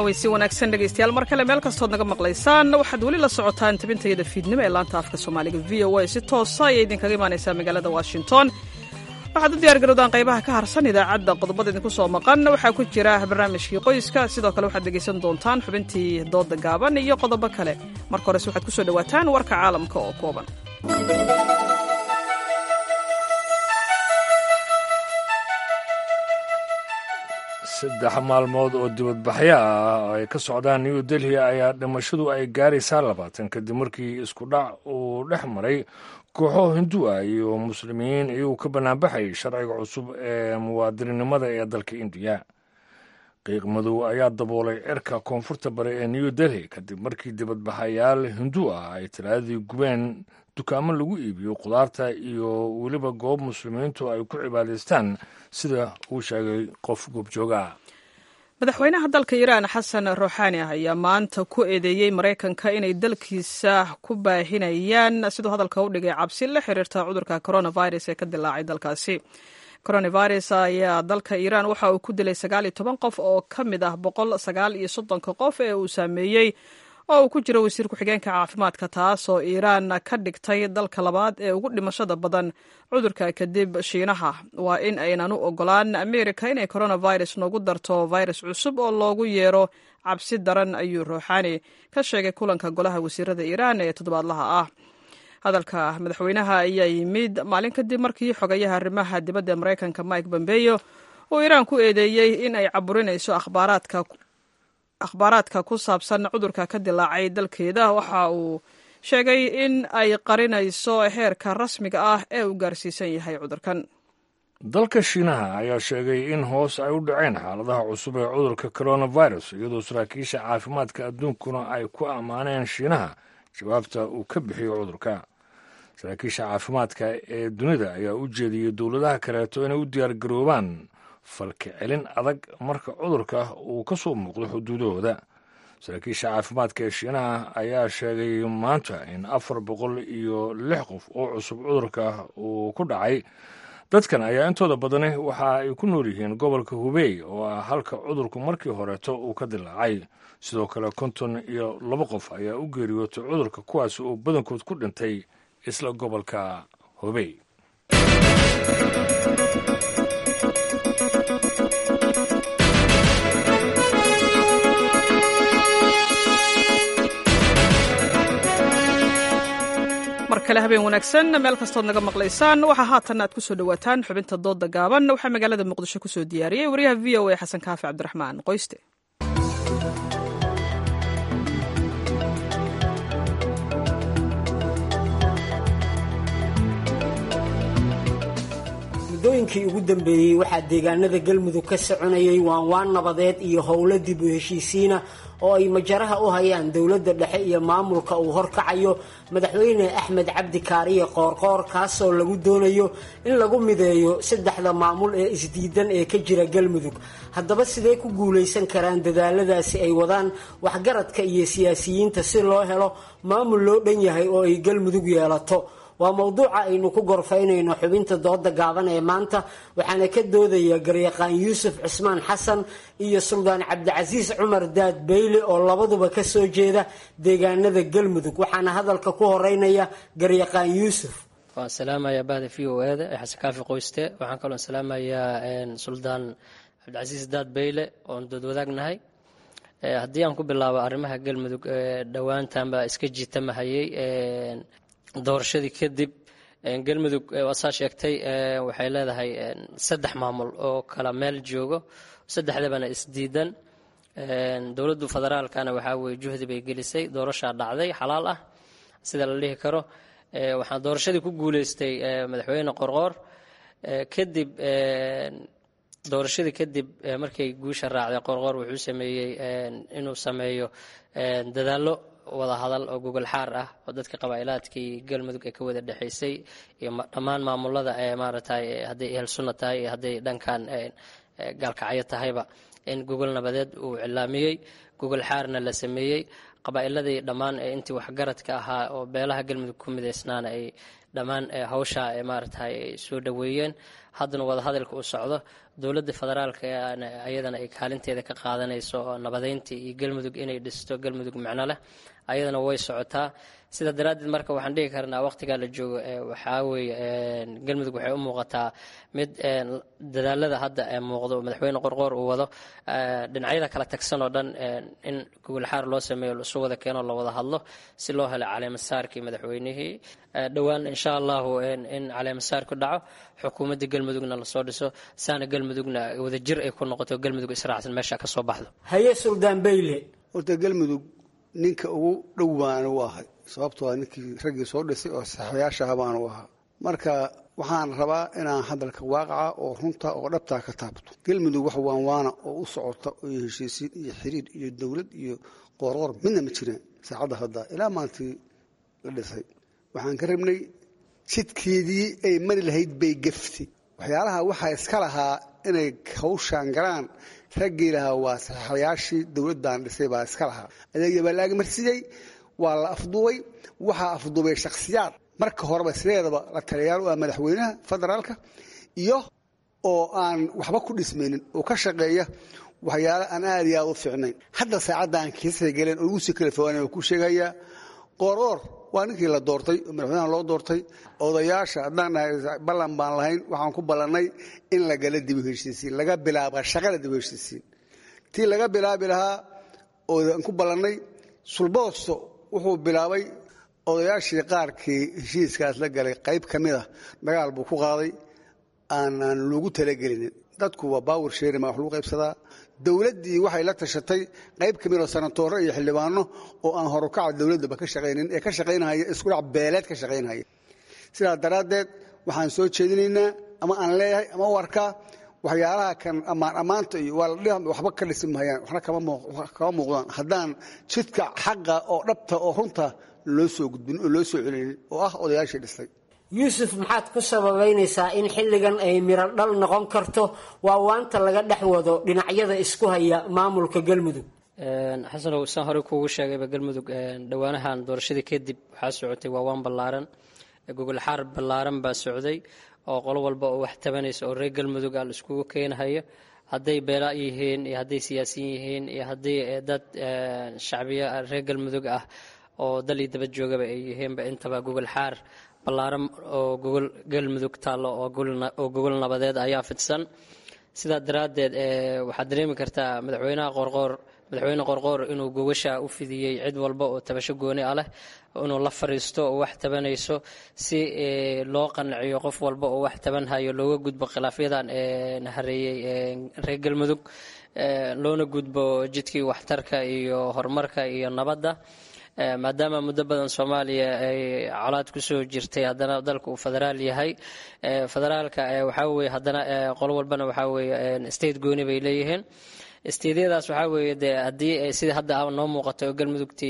cawaysi wanaagsan dhegaystayaal mar kale meel kastood naga maqlaysaan waxaad weli la socotaan tabintayada fiidnimo ee laanta afka soomaaliga v o a si toosa ayay idinkaga imaanaysaa magaalada washington waxaad u diyaar garowdaan qaybaha ka harsan idaacadda qodobada idinku soo maqan waxaa ku jira barnaamijkii qoyska sidoo kale waxaad dhegaysan doontaan xubintii dooda gaaban iyo qodobo kale marka horese waxaad kusoo dhowaataan warka caalamka oo kooban saddex maalmood oo dibadbaxyo ah ay ka socdaan new delhi ayaa dhimashadu ay gaaraysaa labaatan kadib markii isku dhac uu dhex maray kooxo hindu ah iyo muslimiin iyagoo ka banaanbaxayay sharciga cusub ee muwaadininimada ee dalka indiya qiiq madow ayaa daboolay cirka koonfurta bare ee new delhi kadib markii dibadbaxayaal hindu ah ay talaadadii gubeen dukaamo lagu iibiyo khudaarta iyo weliba goob muslimiintu ay ku cibaadaystaan sida uu sheegay qof goobjooga madaxweynaha dalka iiraan xasan ruuxaani ah ayaa maanta ku eedeeyey maraykanka inay dalkiisa ku baahinayaan siduu hadalka u dhigay cabsi la xiriirta cudurka coronavirus ee ka dilaacay dalkaasi coronavirus ayaa dalka iiraan waxa uu ku dilay sagaal iyo toban qof oo ka mid ah boqol sagaal iyo soddonka qof ee uu saameeyey oo uu ku jiro wasiir ku-xigeenka caafimaadka taas oo iiraan ka dhigtay dalka labaad ee ugu dhimashada badan cudurka kadib shiinaha waa in aynan u ogolaan ameerika inay coronavirus noogu darto virus cusub oo loogu yeero cabsi daran ayuu ruuxaani ka sheegay kulanka golaha wasiirada iiraan ee toddobaadlaha ah hadalka madaxweynaha ayaa yimid maalin kadib markii xogayaha arrimaha dibadda ee maraykanka mike bombeyo uu iiraan ku eedeeyey in ay caburinayso akhbaaraadka akhbaaraadka ku saabsan cudurka ka dilaacay dalkeeda waxa uu sheegay in ay qarinayso heerka rasmiga ah ee uu gaarsiisan yahay cudurkan dalka shiinaha ayaa sheegay in hoos ay u dhaceen xaaladaha cusub ee cudurka coronavirus iyadoo saraakiisha caafimaadka adduunkuna ay ku ammaaneen shiinaha jawaabta uu ka bixiyo cudurka saraakiisha caafimaadka ee dunida ayaa u jeediyey dowladaha kaleeto inay u diyaargaroobaan falka celin adag marka cudurka uu ka soo muuqdo xuduudahooda saraakiisha caafimaadka ee shiinaha ayaa sheegay maanta in afar boqol iyo lix qof oo cusub cudurka uu ku dhacay dadkan ayaa intooda badani waxa ay ku nool yihiin gobolka hubey oo ah halka cudurku markii horeeto uu ka dilaacay sidoo kale konton iyo laba qof ayaa u geeriyootay cudurka kuwaas oo badankood ku dhintay isla gobolka hubey mar kale habeen wanaagsan meel kastood naga maqlaysaan waxaa haatan aad ku soo dhowaataan xubinta dooda gaaban waxaa magaalada muqdisho ku soo diyaariyey wariyaha v o a xasan kaafi cabdiraxmaan qoyste muddooyinkii ugu dambeeyey waxaa deegaanada galmudug ka soconayay waanwaan nabadeed iyo howlo dib u heshiisiina oo ay majaraha u hayaan dowladda dhexe iyo maamulka uu horkacayo madaxweyne axmed cabdi kaariye qoorqoor kaasoo lagu doonayo in lagu mideeyo saddexda maamul ee isdiidan ee ka jira galmudug haddaba sidee ku guulaysan karaan dadaaladaasi ay wadaan waxgaradka iyo siyaasiyiinta si loo helo maamul loo dhan yahay oo ay galmudug yeelato waa mowduuca aynu ku gorfaynayno xubinta dooda gaaban ee maanta waxaana ka doodaya garyaqaan yuusuf cismaan xasan iyo suldaan cabdicasiis cumar daad beyle oo labaduba ka soo jeeda deegaanada galmudug waxaana hadalka ku horeynaya garyaqaan yuusuf waan salaamayaa bahda v o eda ee xasan kaafi qoyste waxaan kaloo salaamayaa suldaan cabdicasiis daad beyle oon doodwadaagnahay haddii aan ku bilaabo arrimaha galmudug dhowaantanba iska jiitamahayey doorashadii kadib galmudug waasaa sheegtay waxay leedahay saddex maamul oo kala meel joogo saddexdabana isdiidan dowladdu federaalkana waxaa weye juhdi bay gelisay doorashaa dhacday xalaal ah sida la dhihi karo waxaa doorashadii ku guuleystay madaxweyne qorqoor kadib doorashadii kadib markay guusha raacday qorqoor wuxuu sameeyey inuu sameeyo dadaallo wada hadal oo gogol xaar ah oo dadka qabaa'ilaadkii galmudug ee ka wada dhexaysay iyo dhammaan maamulada ee maaragtay hadday ehel sunna tahay iyo hadday dhankan gaalkacyo tahayba in gogol nabadeed uu cilaamiyey gogol xaarna la sameeyey qabaa'iladii dhammaan intii waxgaradka ahaa oo beelaha galmudug ku midaysnaana ay dhammaan hawsha maaragtay soo dhoweeyeen haddana wadahadalka uu socdo dowladda federaalka ayadana ay kaalinteeda ka qaadanayso oo nabadeyntii iyo galmudug inay dhisto galmudug micno leh ayadana way socotaa sidaa daraaddeed marka waxaan dhihi karnaa waqtigaa la joogo waxaa weeye galmudug waxay u muuqataa mid dadaalada hadda muuqdo oo madaxweyne qorqoor uu wado dhinacyada kala tagsan oo dhan in gogolxaar loo sameeyo laisu wada keeno la wada hadlo si loo helo caleemasaarkii madaxweynihii dhowaan insha allahu in caleemasaarku dhaco xukuumadda galmudugna lasoo dhiso saana galmudugna wadajir ay ku noqoto galmudug israacsan meesha ka soo baxdo haye suldaan bayle horta galmudug ninka ugu dhow baan u ahay sababtoo ninkii raggii soo dhisay oo saxayaashaha baan u ahaa marka waxaan rabaa inaan hadalka waaqaca oo runta oo dhabtaa ka taabto galmudug wax waanwaana oo u socota iyo heshiisiin iyo xiriir iyo dowlad iyo qoorqoor midna ma jiraan saacadda hadda ilaa maantii la dhisay waxaan ka rabnay jidkeedii ay mari lahayd bay gaftay waxyaalaha waxaa iska lahaa inay hawshaan galaan raggii lahaa waa saxayaashii dowladdan dhisay baa iska lahaa adeegya baa la agmarsiiyey waa la afduubay waxaa afduubay shakhsiyaad marka horeba sideedaba la taliyaal u ah madaxweynaha federaalka iyo oo aan waxba ku dhismaynin oo ka shaqeeya waxyaale aan aad iyo aad u fiicnayn hadda saacadda aan kiisay galeen oo ugu sii kala fogaanayn oo ku sheegayaa qooroor waa ninkii la doortay oo madaxweynaha loo doortay odayaasha haddaan nahay ballan baan lahayn waxaan ku ballannay in la gala dib u heshiisiin laga bilaaba shaqada dib u heshiisiin tii laga bilaabi lahaa ooan ku ballannay sulboosto wuxuu bilaabay odayaashii qaarkii heshiiskaas la galay qayb ka mid a dagaal buu ku qaaday aanaan loogu talagelinin dadku waa baawar sheeri maa wax lagu qaybsadaa dowladdii waxay la tashatay qayb ka mid oo sanatooro iyo xildhibaano oo aan horukaca dowladdaba ka shaqaynin ee ka shaqaynahaya iskudhac beeleed ka shaqaynahaya sidaa daraaddeed waxaan soo jeedinaynaa ama aan leeyahay ama u arkaa waxyaalaha kan ammaan ammaanta iyo waa la waxba ka dhisi mahayaan waxna kama muuqdaan haddaan jidka xaqa oo dhabta oo runta loo soo gudbin oo loo soo celinin oo ah odayaashii dhisay yuusuf maxaad ku sababaynaysaa in xilligan ay miro dhal noqon karto waa waanta laga dhex wado dhinacyada isku haya maamulka galmudug xasanow saan horey kuugu sheegayba galmudug dhowaanahan doorashadii kadib waxaa socotay waawaan ballaaran gogolxaar ballaaran baa socday oo qolo walba oo wax tabanaysa oo reer galmudug a la iskugu keenahayo hadday beela yihiin iyo hadday siyaasiyin yihiin iyo haddii dad shacbiya reer galmudug ah oo dal iyo daba joogaba ay yihiinba intaba gogol xaar ballaaran oo gogol galmudug taallo oo gogol nabadeed ayaa fidsan sidaa daraaddeed waxaad dareemi kartaa madaxweynaha qorqoor madaxweyne qorqoor inuu gogasha u fidiyey cid walba oo tabasho gooni ah leh inuu la fariisto oo wax tabanayso si loo qanciyo qof walba oo wax tabanhayo looga gudbo khilaafyadan hareeyey reer galmudug loona gudbo jidkii waxtarka iyo horumarka iyo nabadda maadaama muddo badan soomaaliya ay colaad kusoo jirtay haddana dalka uu federaal yahay federaalka waxaa weye haddana qolo walbana waxaa weye state gooni bay leeyihiin steydyadaas waxaa weeye dee haddii sida hadda noo muuqato oo galmudugtii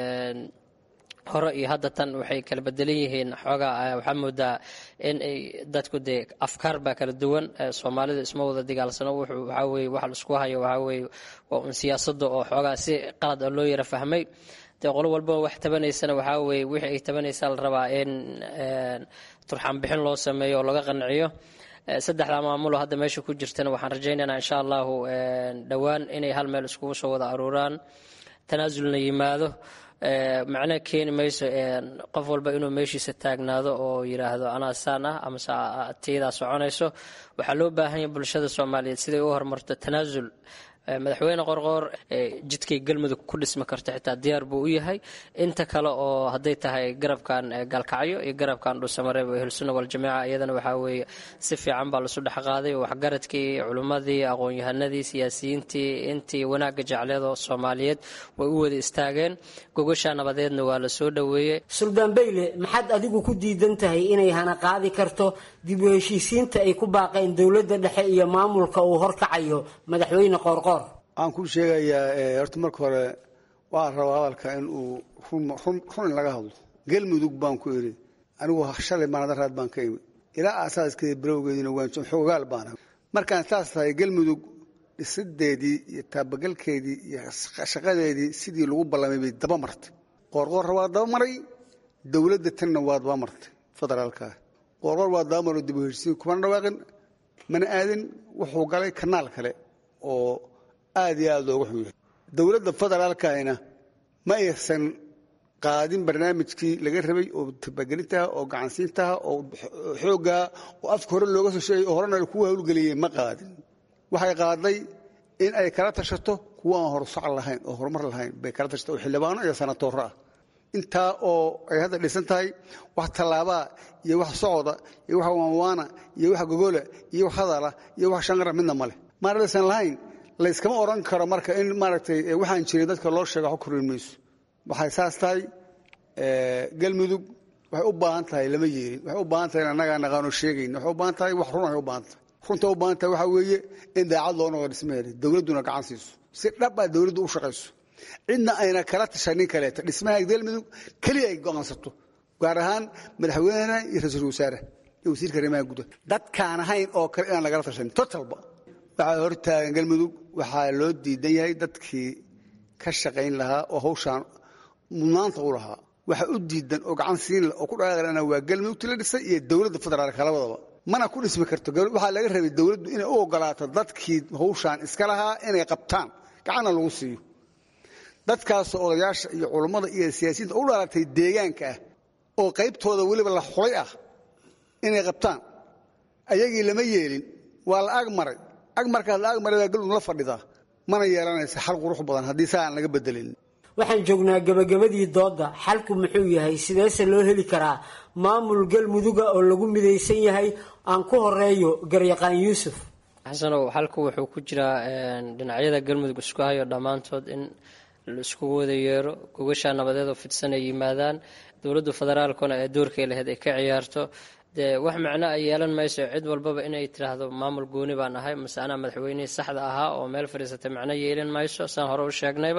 hore iyo hadda tan waxay kala bedelan yihiin xoogaa waxaa moodaa in ay dadku dee afkaar baa kala duwan soomaalida isma wada dagaalsano waxaa weye waxa laisku hayo waxaa weye waa un siyaasadda oo xoogaa si qalad ah loo yara fahmay dee qolo walbaba wax tabanaysana waxaa weye wixii ay tabanaysaa la rabaa in turxaan bixin loo sameeyo oo laga qanciyo saddexda maamulo hadda meesha ku jirtana waxaan rajaynaynaa insha allahu dhowaan inay hal meel iskugu soo wada aruuraan tanaasulna yimaado macno keeni mayso qof walba inuu meeshiisa taagnaado oo yidhaahdo anaa saan ah amase tiyadaa soconayso waxaa loo baahan yahay bulshada soomaaliyeed siday u horumarto tanaasul madaxweyne qorqoor jidkay galmudug ku dhismi karto xitaa diyaar buu u yahay inta kale oo hadday tahay garabkan gaalkacyo iyo garabkan dhuusamareeb oo ehelsunna waljamaaca iyadana waxaa weeye si fiican baa lasu dhex qaaday waxgaradkii culimmadii aqoon-yahanadii siyaasiyiintii intii wanaagga jecleedoo soomaaliyeed way u wada istaageen gogasha nabadeedna waa la soo dhoweeyey suldaan bayle maxaad adigu ku diidan tahay inay hana qaadi karto dib u heshiisiinta ay ku baaqeen dowladda dhexe iyo maamulka uu horkacayo madaxweyne qoorqoor waxaan kuu sheegayaa horta marka hore waa rabaa hadalka in uu run in laga hadlo galmudug baan ku idhi anigu shalay maanadaraad baan ka imi ilaa aasaaskii barowgeediina waan xoogaal baana markaan saas tahay galmudug dhisideedii iyo taabagalkeedii iyo shaqadeedii sidii lagu ballamay bay daba martay qoorqoorra waa daba maray dowladda tanna waa daba martay federaalkaa qoorqoor waa daba maro dib u heshisiin kumana dhawaaqin mana aadin wuxuu galay kanaal kale oo aad iyo aad looga xun yahay dowladda federaalkahina ma aysan qaadin barnaamijkii laga rabay oo tabagelintaha oo gacansiintaha oo xooggaha oo afka hore looga soo sheegay oo horena kuwa hawlgeliyey ma qaadin waxay qaaday in ay kala tashato kuwa aan horsac lahayn oo horumar lahayn bay kala tashato oo xildhibaano iyo sanatooro ah intaa oo ay hadda dhisan tahay wax tallaabaa iyo wax socoda iyo wax waanwaana iyo wax gogola iyo wax hadala iyo wax shanqara midna ma leh maana laysan lahayn layskama odhan karo marka in maaragtay waxaan jirin dadka loo sheega wax korin mayso waxay saas tahay galmudug waxay u baahan tahay lama yeelin waxay u baahan tahay in annagaa naqaano sheegayn waxay u baahan tahay wax run ay u baahan tahay runta u baahan tahay waxaa weeye in daacad loo noqdo dhismaheeda dowladduna gacan siiso si dhab ah dowladdu u shaqayso cidna ayna kala tashanin kaleeta dhismaha galmudug keliya ay go'aansato gaar ahaan madaxweynaha iyo ra-iisul wasaare iyo wasiirka arrimaha gudaha dadkaan ahayn oo kale inaan lagala tashanin totalba waxaa hortaagan galmudug waxaa loo diidan yahay dadkii ka shaqayn lahaa oo hawshaan mudnaanta u lahaa waxa u diidan oo gacan siin oo ku dhaqaaqlana waa galmudugti la dhisay iyo dowladda federaalka labadaba mana ku dhismi karto waxaa laga rabay dowladdu inay u ogolaato dadkii hawshaan iska lahaa inay qabtaan gacanna lagu siiyo dadkaasoo odayaasha iyo culummada iyo siyaasiyiinta u dhalatay deegaanka ah oo qaybtooda weliba la xulay ah inay qabtaan ayagii lama yeelin waa la ag maray ag markaas la ag maray baa galmudug la fadhidaa mana yeelanaysa xal qurux badan haddii saa aan laga bedelin waxaan joognaa gabagabadii doodda xalku muxuu yahay sideese loo heli karaa maamul galmuduga oo lagu midaysan yahay aan ku horeeyo garyaqaan yuusuf xasanow xalku wuxuu ku jiraa dhinacyada galmudug isku hayo dhammaantood in la iskugu wada yeero gogashaa nabadeed oo fidsan ay yimaadaan dowladda federaalkuna ee doorkay lahayd ay ka ciyaarto dee wax macno ay yeelan mayso cid walbaba inay tiraahdo maamul gooni baan ahay mase anaa madaxweynihii saxda ahaa oo meel fadhiisatay macno yeelan mayso saan hore u sheegnayba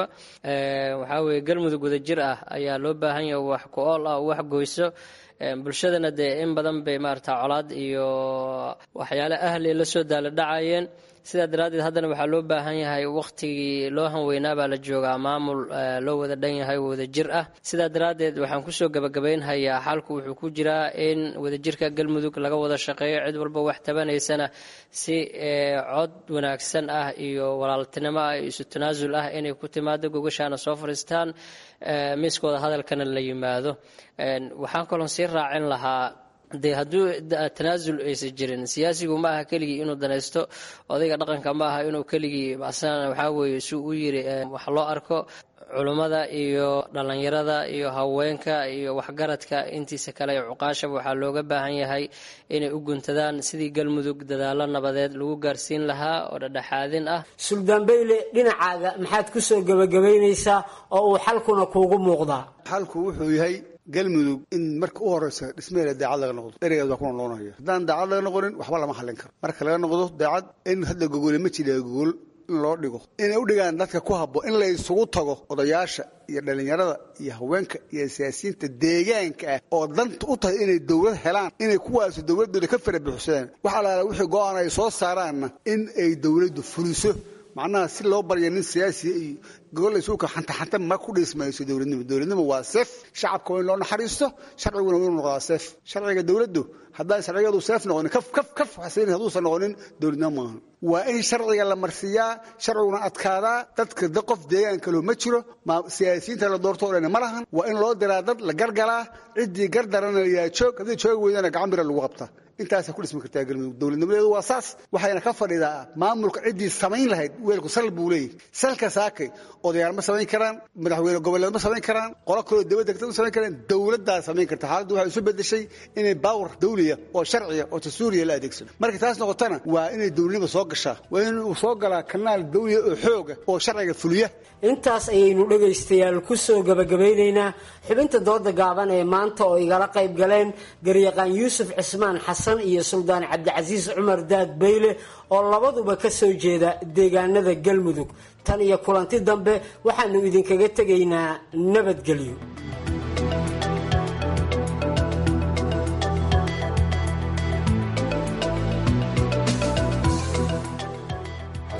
waxaa weeye galmudug wadajir ah ayaa loo baahan yahay wax ku-ool ah wax goyso bulshadana dee in badan bay maarata colaad iyo waxyaale ahli la soo daala dhacayeen sidaa daraaddeed haddana waxaa loo baahan yahay wakhtigii loo hanweynaa baa la joogaa maamul loo wada dhan yahay wadajir ah sidaa daraaddeed waxaan kusoo gabagabaynhayaa xalku wuxuu ku jiraa in wadajirka galmudug laga wada shaqeeyo cid walba wax tabanaysana si cod wanaagsan ah iyo walaaltinimo ah iyo isu tanaasul ah inay ku timaado gogashaana soo fadhiistaan miiskooda hadalkana la yimaado waxaan kaloon sii raacin lahaa dee hadduu tanaasul aysan jirin siyaasigu ma aha keligii inuu danaysto odayga dhaqanka ma aha inuu keligii asana waxaa weeye si u yiri wax loo arko culummada iyo dhallinyarada iyo haweenka iyo waxgaradka intiisa kale ee cuqaashaba waxaa looga baahan yahay inay u guntadaan sidii galmudug dadaalo nabadeed lagu gaarsiin lahaa oo dhadhexaadin ah suldaan beyle dhinacaaga maxaad ku soo gebagabaynaysaa oo uu xalkuna kuugu muuqdaa xalku wuxuu yahay galmudug in marka u horeysa dhismaheeda daacad laga noqdo ereygaas waa kuna loonaya haddaan daacad laga noqonin waxba lama hallin karo marka laga noqdo daacad in hadda gogole ma jira gogol in loo dhigo inay u dhigaan dadka ku habbo in la isugu tago odayaasha iyo dhallinyarada iyo haweenka iyo siyaasiyiinta deegaanka ah oo danta u tahay inay dowlad helaan inay kuwaasi dowladooda ka fara buuxsadaan wax alaala wixii go-aan ay soo saaraanna in ay dowladdu fuliso macnaha si loo barya nin siyaasiya iyo gogol isuuka xantaxanta ma ku dhismayso dowladnimo dowladnimo waa seef shacabka waa in loo naxariisto sharciguna waa inuu noqdaa seef sharciga dowladdu haddaan sharcigadu seef noqonin kaf kaf kaf xasiin hadduusan noqonin dowladnimo maahan waa in sharciga la marsiiyaa sharciguna adkaadaa dadka qof deegaan kaloo ma jiro siyaasiyiinta la doorto o dhan ma lahan waa in loo diraa dad la gargalaa ciddii gardarana layaa joog haddii joogi weydana gacan bira lagu qabtaa intaasa ku dhismi kartaa galmudug dowladnimadeedu waa saas waxayna ka fadhidaa maamulka ciddii samayn lahayd weelku sal buu leeyahy salka saakay odayaal ma samayn karaan madaxweyne goboleed ma samayn karaan qolo kaloo dibadda kata ma samayn karaan dowladdaa samayn karta xaaladdu waxay isu bedeshay inay baawar dawliya oo sharciya oo dastuuriya la adeegsado markay taas noqotana waa inay dowladnimo soo gashaa waa inuu soo galaa kanaal dawliya oo xooga oo sharciga fuliya intaas ayaynu dhegaystayaal ku soo gabagabaynaynaa xubinta dooda gaaban ee maanta oo igala qayb galeen garyaqaan yuusuf cismaan xasan iyo suldaan cabdicasiis cumar daad beyle oo labaduba ka soo jeeda deegaanada galmudug tan iyo kulanti dambe waxaanu idinkaga tegaynaa nabadgelyo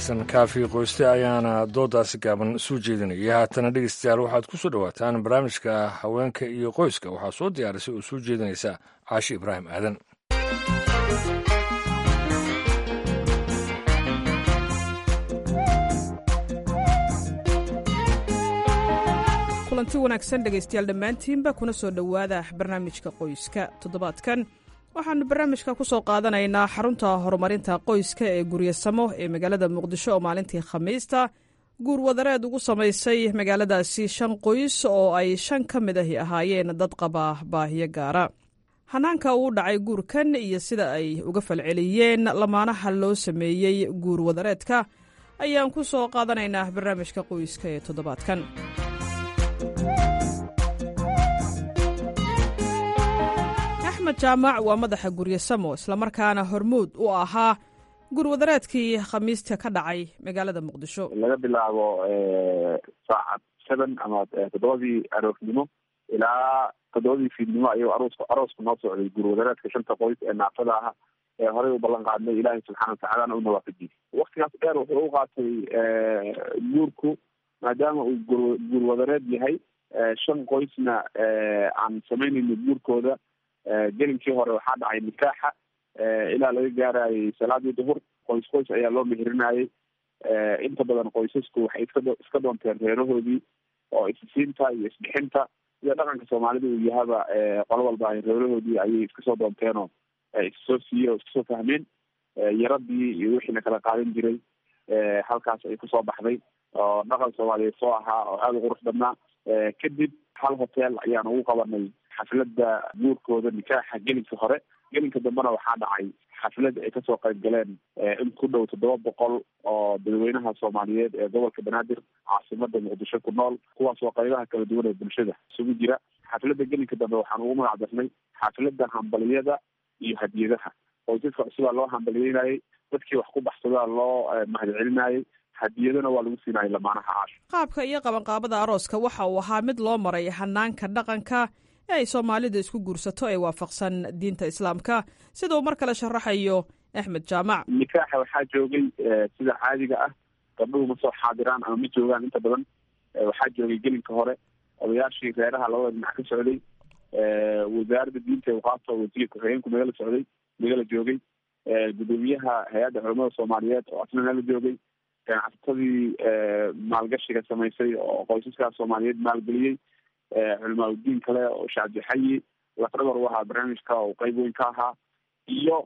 xasan kaafi qoyste ayaana doodaasi gaaban soo jeedinaya haatana dhegeystayaal waxaad ku soo dhowaataan barnaamijka haweenka iyo qoyska waxaa soo diyaarisay oo soo jeedinaysa caashi ibraahim aadan kulanti wanaagsan dhegaystayaal dhammaantiinba kuna soo dhowaada barnaamijka qoyska toddobaadkan waxaannu barnaamijka ku soo qaadanaynaa xarunta horumarinta qoyska ee guryasamo ee magaalada muqdisho oo maalintii khamiista guur wadareed ugu samaysay magaaladaasi shan qoys oo ay shan ka mid ahi ahaayeen dad qaba baahiyo gaara hanaanka uu dhacay guurkan iyo sida ay uga falceliyeen lamaanaha loo sameeyey guur wadareedka ayaan ku soo qaadanaynaa barnaamijka qoyska ee toddobaadkan axmed jaamac waa madaxa guryasamo islamarkaana hormuud u ahaa gurwadareedkii khamiista ka dhacay magaalada muqdisho laga bilaabo saacad seven ama toddobadii aroornimo ilaa toddobadii fiidnimo ayuu aroos aroosku noo socday gurwadareedka shanta qoys ee naafada ah ee horey u ballan qaadnay ilaahay subxaana watacaalana u nawaafajiyey waktigaas dheer wuxuu u qaatay guurku maadaama uu gur gurwadareed yahay shan qoysna aan samaynayno guurkooda gelinkii hore waxaa dhacay nikaaxa ilaa laga gaarayay salaadii duhur qoys qoys ayaa loo meherinayay inta badan qoysasku waxay iska iska doonteen reerahoodii oo isisiinta iyo isbixinta sida dhaqanka soomaalida uu yahaba qolo walba ay reerahoodii ayay iska soo doonteenoo issoo siiyey oo iska soo fahmeen yaradii iyo wixiina kala qaadan jiray halkaas ay kusoo baxday oo dhaqan soomaaliyeed soo ahaa oo aada u qurux badnaa kadib hal hotel ayaan ugu qabanay xafladda guurkooda nikaaxa gelinka hore gelinka dambena waxaa dhacay xaflad ay kasoo qayb galeen in ku dhow toddoba boqol oo dadweynaha soomaaliyeed ee gobolka banaadir caasimada muqdisho ku nool kuwaasoo qaybaha kala duwan ee bulshada isugu jira xafladda gelinka dambe waxaan ugu magac darnay xafladda hambaliyada iyo hadiyadaha qoysaska cusubaa loo hambaliyeynayay dadkii wax ku baxsadaa loo mahadcelinayay hadiyadana waa lagu siinayay lamaanaha caasho qaabka iyo qabanqaabada arooska waxa uu ahaa mid loo maray hanaanka dhaqanka ee ay soomaalidu isku guursato ee waafaqsan diinta islaamka sida uu mar kale sharaxayo axmed jaamac nikaaxa waxaa joogay sida caadiga ah gabdhuhu ma soo xaadiraan ama ma joogaan inta badan waxaa joogay gelinka hore odayaashii reeraha labada dhinac ka socday wasaaradda diinta uqaabta wasiir ku-xigeenku nagala socday nagala joogay gudoomiyaha hay-adda culamada soomaaliyeed oo asna nala joogay ganacsatadii maalgashiga samaysay oo qoysaskaas soomaaliyeed maalgeliyey culamaa udiin kale oo shacabdixayi lafdhabar u ahaa barnaamijka oo qeyb weyn ka ahaa iyo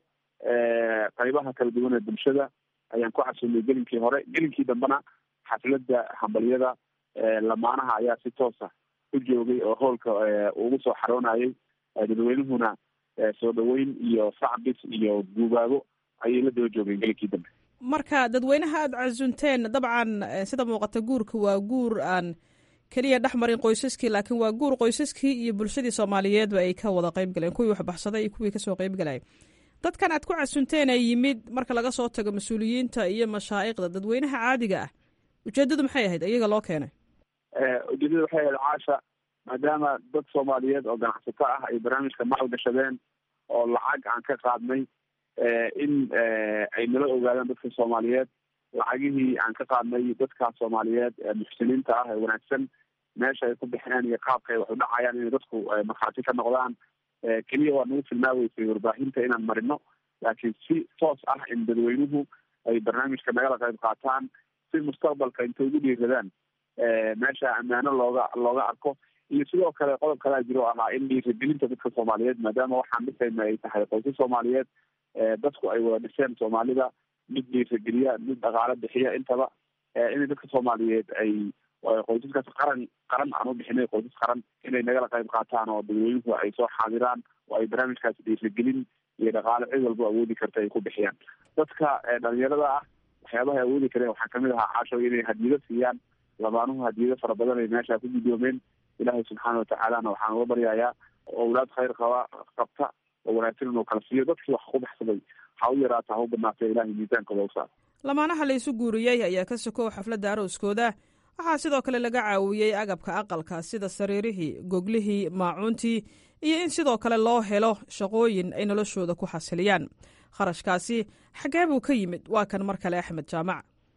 qaybaha kala duwan ee bulshada ayaan ku xasuulnay gelinkii hore gelinkii dambena xafladda hambalyada lamaanaha ayaa si toosa u joogay oo hoolka ugu soo xaroonayay dadweynuhuna soo dhaweyn iyo sacbis iyo guubaabo ayay la daba joogeen gelinkii dambe marka dadweynaha aada casunteen dabcan sida muuqata guurka waa guur aan keliya dhex marin qoysaskii laakiin waa guur qoysaskii iyo bulshadii soomaaliyeedba ay ka wada qayb galeen kuwii waxbaxsaday iyo kuwii kasoo qayb galay dadkan aad ku casunteen ee yimid marka laga soo tago mas-uuliyiinta iyo mashaa'iqda dadweynaha caadiga ah ujeedadu maxay ahayd iyaga loo keenay ujeedada waxay ahayd caasha maadaama dad soomaaliyeed oo ganacsato ah ay barnaamijka maal gashadeen oo lacag aan ka qaadnay in ay nala ogaadaan dadka soomaaliyeed lacagihii aan ka qaadnay dadkaas soomaaliyeed muxsiniinta ah ee wanaagsan meesha ay ku bixineen iyo qaabka ay wax u dhacayaan inay dadku markhaati ka noqdaan keliya waa nagu filmaaweysay warbaahinta inaan marino laakiin si toos ah in dadweynuhu ay barnaamijka nagala qayb qaataan si mustaqbalka intay ugu dhiiradaan meesha ammaano looga looga arko iyo sidoo kale qodob kalea jiro ahaa in dhiiragelinta dadka soomaaliyeed maadaama waxaan dhisayna ay tahay qoysas soomaaliyeed dadku ay wada dhiseen soomaalida mid dhiirageliya mid dhaqaalo bixiya intaba inay dadka soomaaliyeed ay qoysaskaas qaran qaran aan u bixinay qoysas qaran inay nagala qayb qaataan oo dadweynuhu ay soo xaadiraan oo ay barnaamijkaas dhiiragelin iyo dhaqaalo cid walba awoodi karta ay ku bixiyaan dadka dhalinyarada ah waxyaabaha ay awoodi kareen waxaa kamid ahaa caasho inay hadiyado siiyaan lamaanuhu hadiyado fara badan ay meesha ku guddoomeen ilaahay subxaana watacaalana waxaan uga baryayaa owlaad khayr qaba qabta oo wanaagsan inuu kala siiyo dadkii wax ku baxsaday ha u yaraata ha u badnaatay ilahay miisaankooda usaar lamaanaha la isu guuriyey ayaa ka sokow xafladda arooskooda waxaa sidoo kale laga caawiyey agabka aqalka sida sariirihii goglihii maacuuntii iyo in sidoo kale loo helo shaqooyin ay noloshooda ku xasiliyaan kharashkaasi xaggee buu ka yimid waa kan mar kale axmed jaamac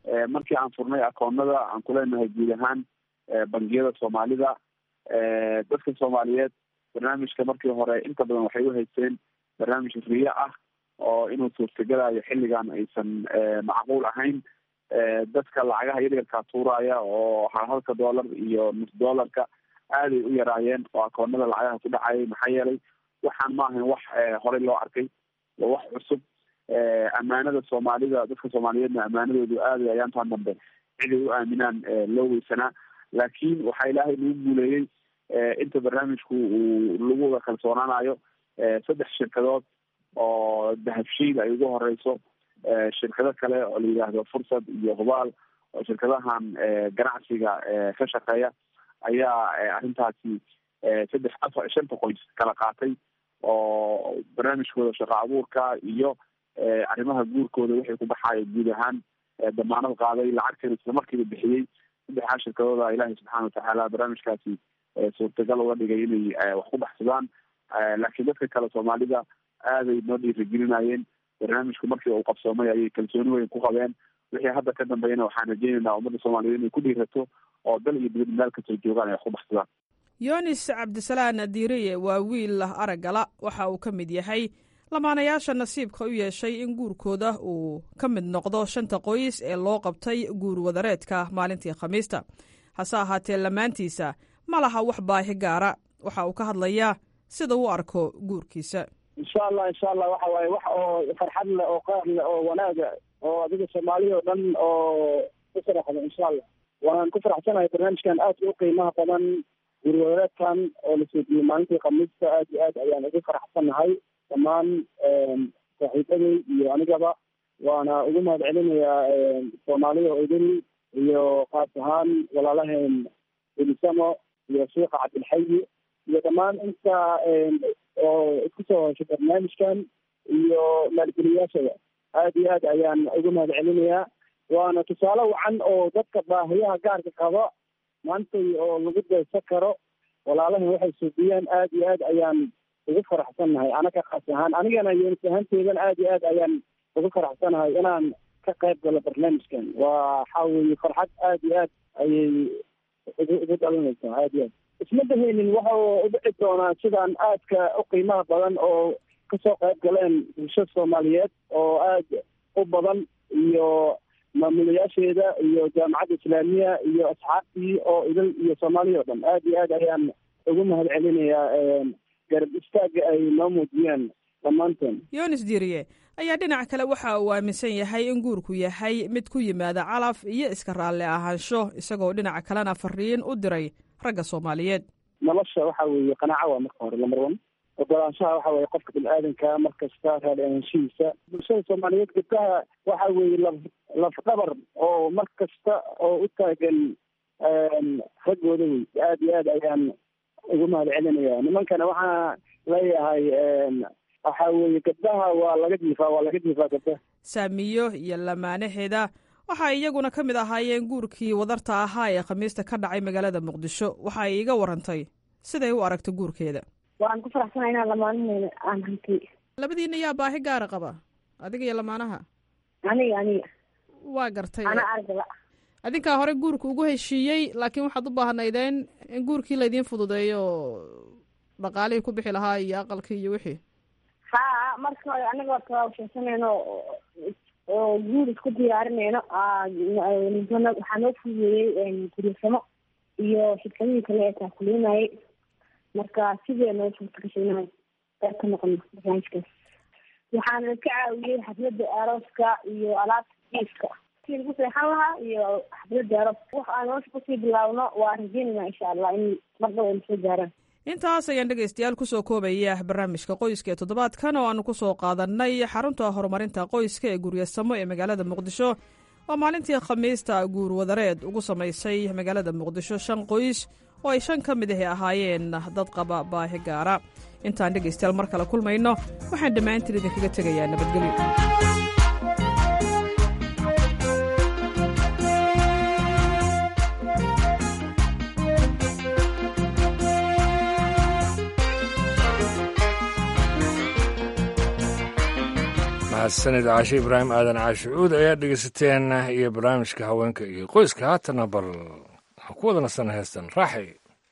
markii aan furnay akoonada aan kuleenahay guud ahaan bangiyada soomaalida dadka soomaaliyeed barnaamijka markii hore inta badan waxay uhaysteen barnaamij riya ah oo inuu suurtagelayo xilligan aysan macquul ahayn dadka lacagaha yaryarkaa tuuraya oo halhalka dollar iyo nus dollarka aaday u yaraayeen oo akoonada lacagaha ku dhacayay maxaa yeelay waxaan ma ahayn wax horey loo arkay waa wax cusub ammaanada soomaalida dadka soomaaliyeedna ammaanadoodu aaday ayaantaan dambe ciday u aaminaan loo weysanaa laakiin waxaa ilaahay lagu guuleeyey inta barnaamijku uu lagu wada kalsoonaanayo saddex shirkadood oo dahabshiid ay ugu horeyso shirkado kale oo la yidhaahdo fursad iyo hubaal oo shirkadahan ganacsiga ka shaqeeya ayaa arrintaasi saddex afar shanta qoys kala qaatay oo barnaamijkooda shaqo abuurka iyo arrimaha guurkooda wixii ku baxaaya guud ahaan damaanad qaaday lacagteeda isla markiiba bixiyey saddexdaa shirkadooda ilaahay subxaana watacaala barnaamijkaasi suurtagal uga dhigay inay wax ku baxsadaan laakiin dadka kale soomaalida aaday noo dhiirigelinayeen barnaamijku markii uu qabsoomay ayay kalsooni weyn ku qabeen wixii hadda ka dambeeyana waxaan rajeynaynaa ummadda soomaaliyeed inay ku dhiirato oo dal iyo dibad meel kastoo joogaan ay wax ku baxsadaan yunis cabdisalaan diiriye waa wiil lah araggala waxa uu ka mid yahay lamaanayaasha nasiibka u yeeshay in guurkooda uu ka mid noqdo shanta qoys ee loo qabtay guur wadareedka maalintii khamiista hase ahaatee lamaantiisa ma laha wax baahi gaara waxa uu ka hadlayaa sida u arko guurkiisa insha allah insha allah waxa waaye wax oo farxad leh oo qaar leh oo wanaaga oo adiga soomaaliya oo dhan oo ku faraxda insha allah waan ku faraxsanahay barnaamijkan aadka u qiimaha badan guurwadareedkan oo la soodiyey maalintii khamiista aad iyo aad ayaan ugu faraxsanahay dhammaan saaxiibaday iyo anigaba waana ugu mahad celinayaa soomaalida oo idin iyo kaas ahaan walaalaheen elisamo iyo sheikha cabdilxayi iyo dhammaan inta oo isku soo heshay barnaamijkan iyo maalgeliyaashada aad iyo aad ayaan ugu mahad celinayaa waana tusaale wacan oo dadka baahiyaha gaarka qaba maantay oo lagu daysa karo walaalahan waxay suubiyeen aad iyo aad ayaan ugu faraxsannahay anaga kaas ahaan anigana yoonis ahaanteedan aad iyo aad ayaan ugu faraxsanahay inaan ka qayb galo barnaamijkan waxa weeye farxad aad iyo aad ayay ugu ugu dhalinaysaa aad iyo aad isma daheynin waxa u dhici doonaa sidaan aadka u qiimaha badan oo kasoo qayb galeen bulshada soomaaliyeed oo aad u badan iyo maamulayaasheeda iyo jaamacadda islaamiya iyo asxaabtii oo idil iyo soomaaliya oo dhan aad iyo aad ayaan ugu mahad celinayaa garab istaaga ay noo muujiyeen dhammaanteen yunis diiriye ayaa dhinac kale waxa uu aaminsan yahay in guurku yahay mid ku yimaada calaf iyo iska raalli ahaansho isagoo dhinaca kalena fariin u diray ragga soomaaliyeed nolosha waxa weeye qanaaco waa marka hore lamar one ogolaanshaha waxa weeye qofka bini-aadanka mar kasta raali ahaanshihiisa bulshada soomaaliyeed gabdaha waxa weeye laf laf dhabar oo mar kasta oo u taagan raggooda wey aad iyo aad ayaan ugu mahad celinaya nimankana waxaa leeyahay waxa weeye gabdaha waa laga jiifaa waa laga jiifaa gabdaha saamiyo iyo lamaanaheeda waxa ay iyaguna ka mid ahaayeen guurkii wadarta ahaa ee khamiista ka dhacay magaalada muqdisho waxa ay iga warantay siday u aragta guurkeeda waan ku faraxsanahay inaan lamaanaheeda aan hantay labadiina yaa baahi gaara qaba adiga iyo lamaanaha aniga aniga waa gartay ana argala adinkaa hore guurka ugu heshiiyey laakiin waxaad u baahnaydeen in guurkii laydiin fududeeyo dhaqaalihii ku bixi lahaa iyo aqalkii iyo wixii ha marka hore anigoo tawaabshaysanayno oo guur isku diyaarinayno waxaa noo fududeeyey guryasamo iyo shirkadihii kale ee taakulinayay marka sidee noo suurta gashay inaan qayb ka noqono barnaamijkaas waxaana ka caawiyey xafladda arooska iyo alaabta jiifka si lagu seexan lahaa iyo xafladda arooska wax aan nolosha kusii bilaabno waa rajeynayna insha allah in mar dhow ayna soo gaaraan intaas ayaan dhegaystayaal kusoo koobaya barnaamijka qoyska ee toddobaadkan oo aanu kusoo qaadanay xarunta horumarinta qoyska ee guryasamo ee magaalada muqdisho oo maalintii khamiista guur wadareed ugu samaysay magaalada muqdisho shan qoys oo ay shan ka mid ahi ahaayeen dad qaba baahi gaara intaan dhegaystayaal mar kale kulmayno waxaan dhammaantiin idinkaga tegayaa nabadgelyo mahadsanid caashe ibraahim aadan caashi cuud ayaa dhegeysateen iyo barnaamijka haweenka iyo qoyska haatana bal waxaan ku wada nasana heestan raaxay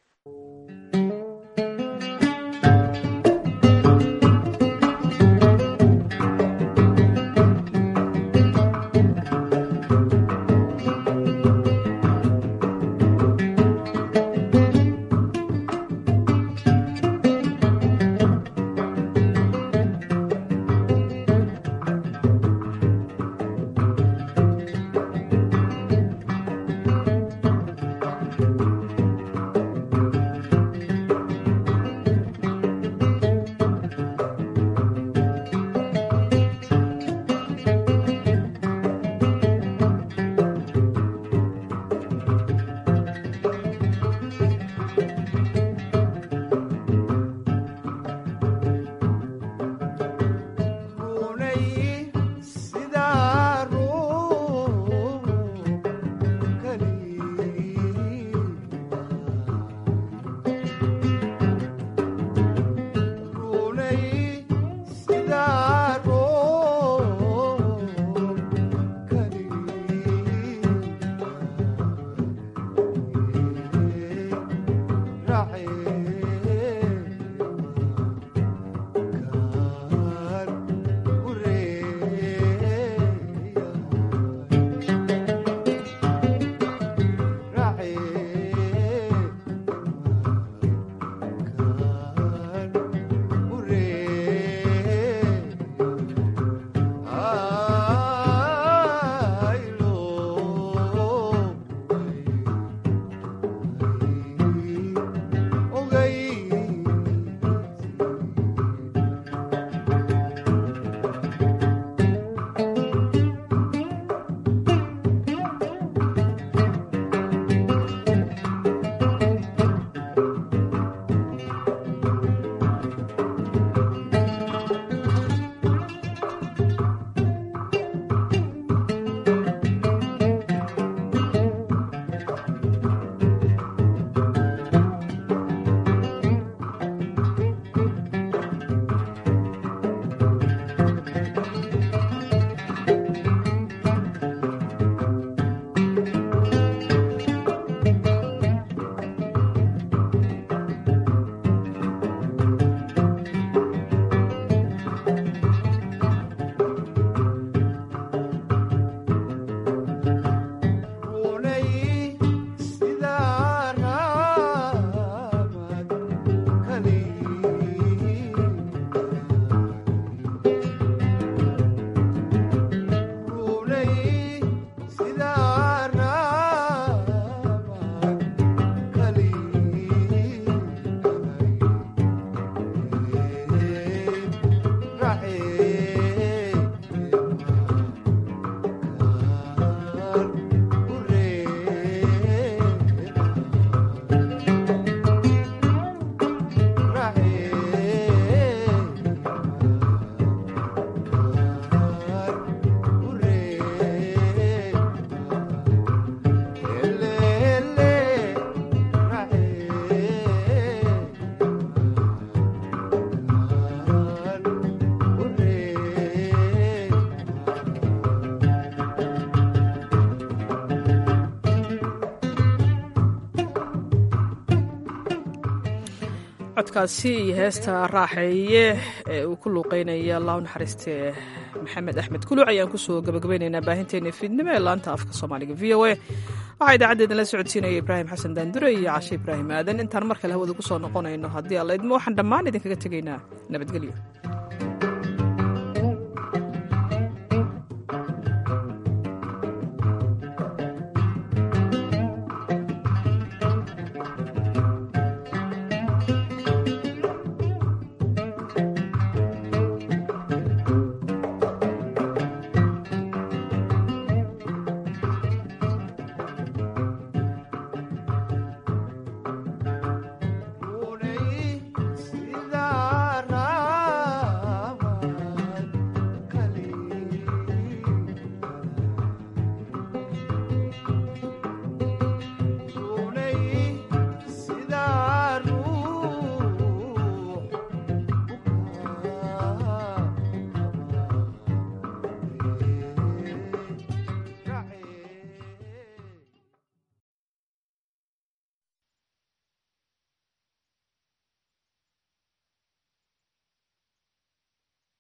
codkaasi iyo heesta raaxeeye ee uu ku luuqeynaya allah u naxariiste maxamed axmed kuluc ayaan kusoo gabagabaynaynaa baahinteena fiidnimo ee laanta afka soomaaliga v o a waxaa idaacadeedna la socodsiinaya ibraahim xasan daandure iyo cashe ibraahim aadan intaan mar kale hawada ku soo noqonayno haddii alla idmo waxaan dhammaan idinkaga tegaynaa nabadgelyo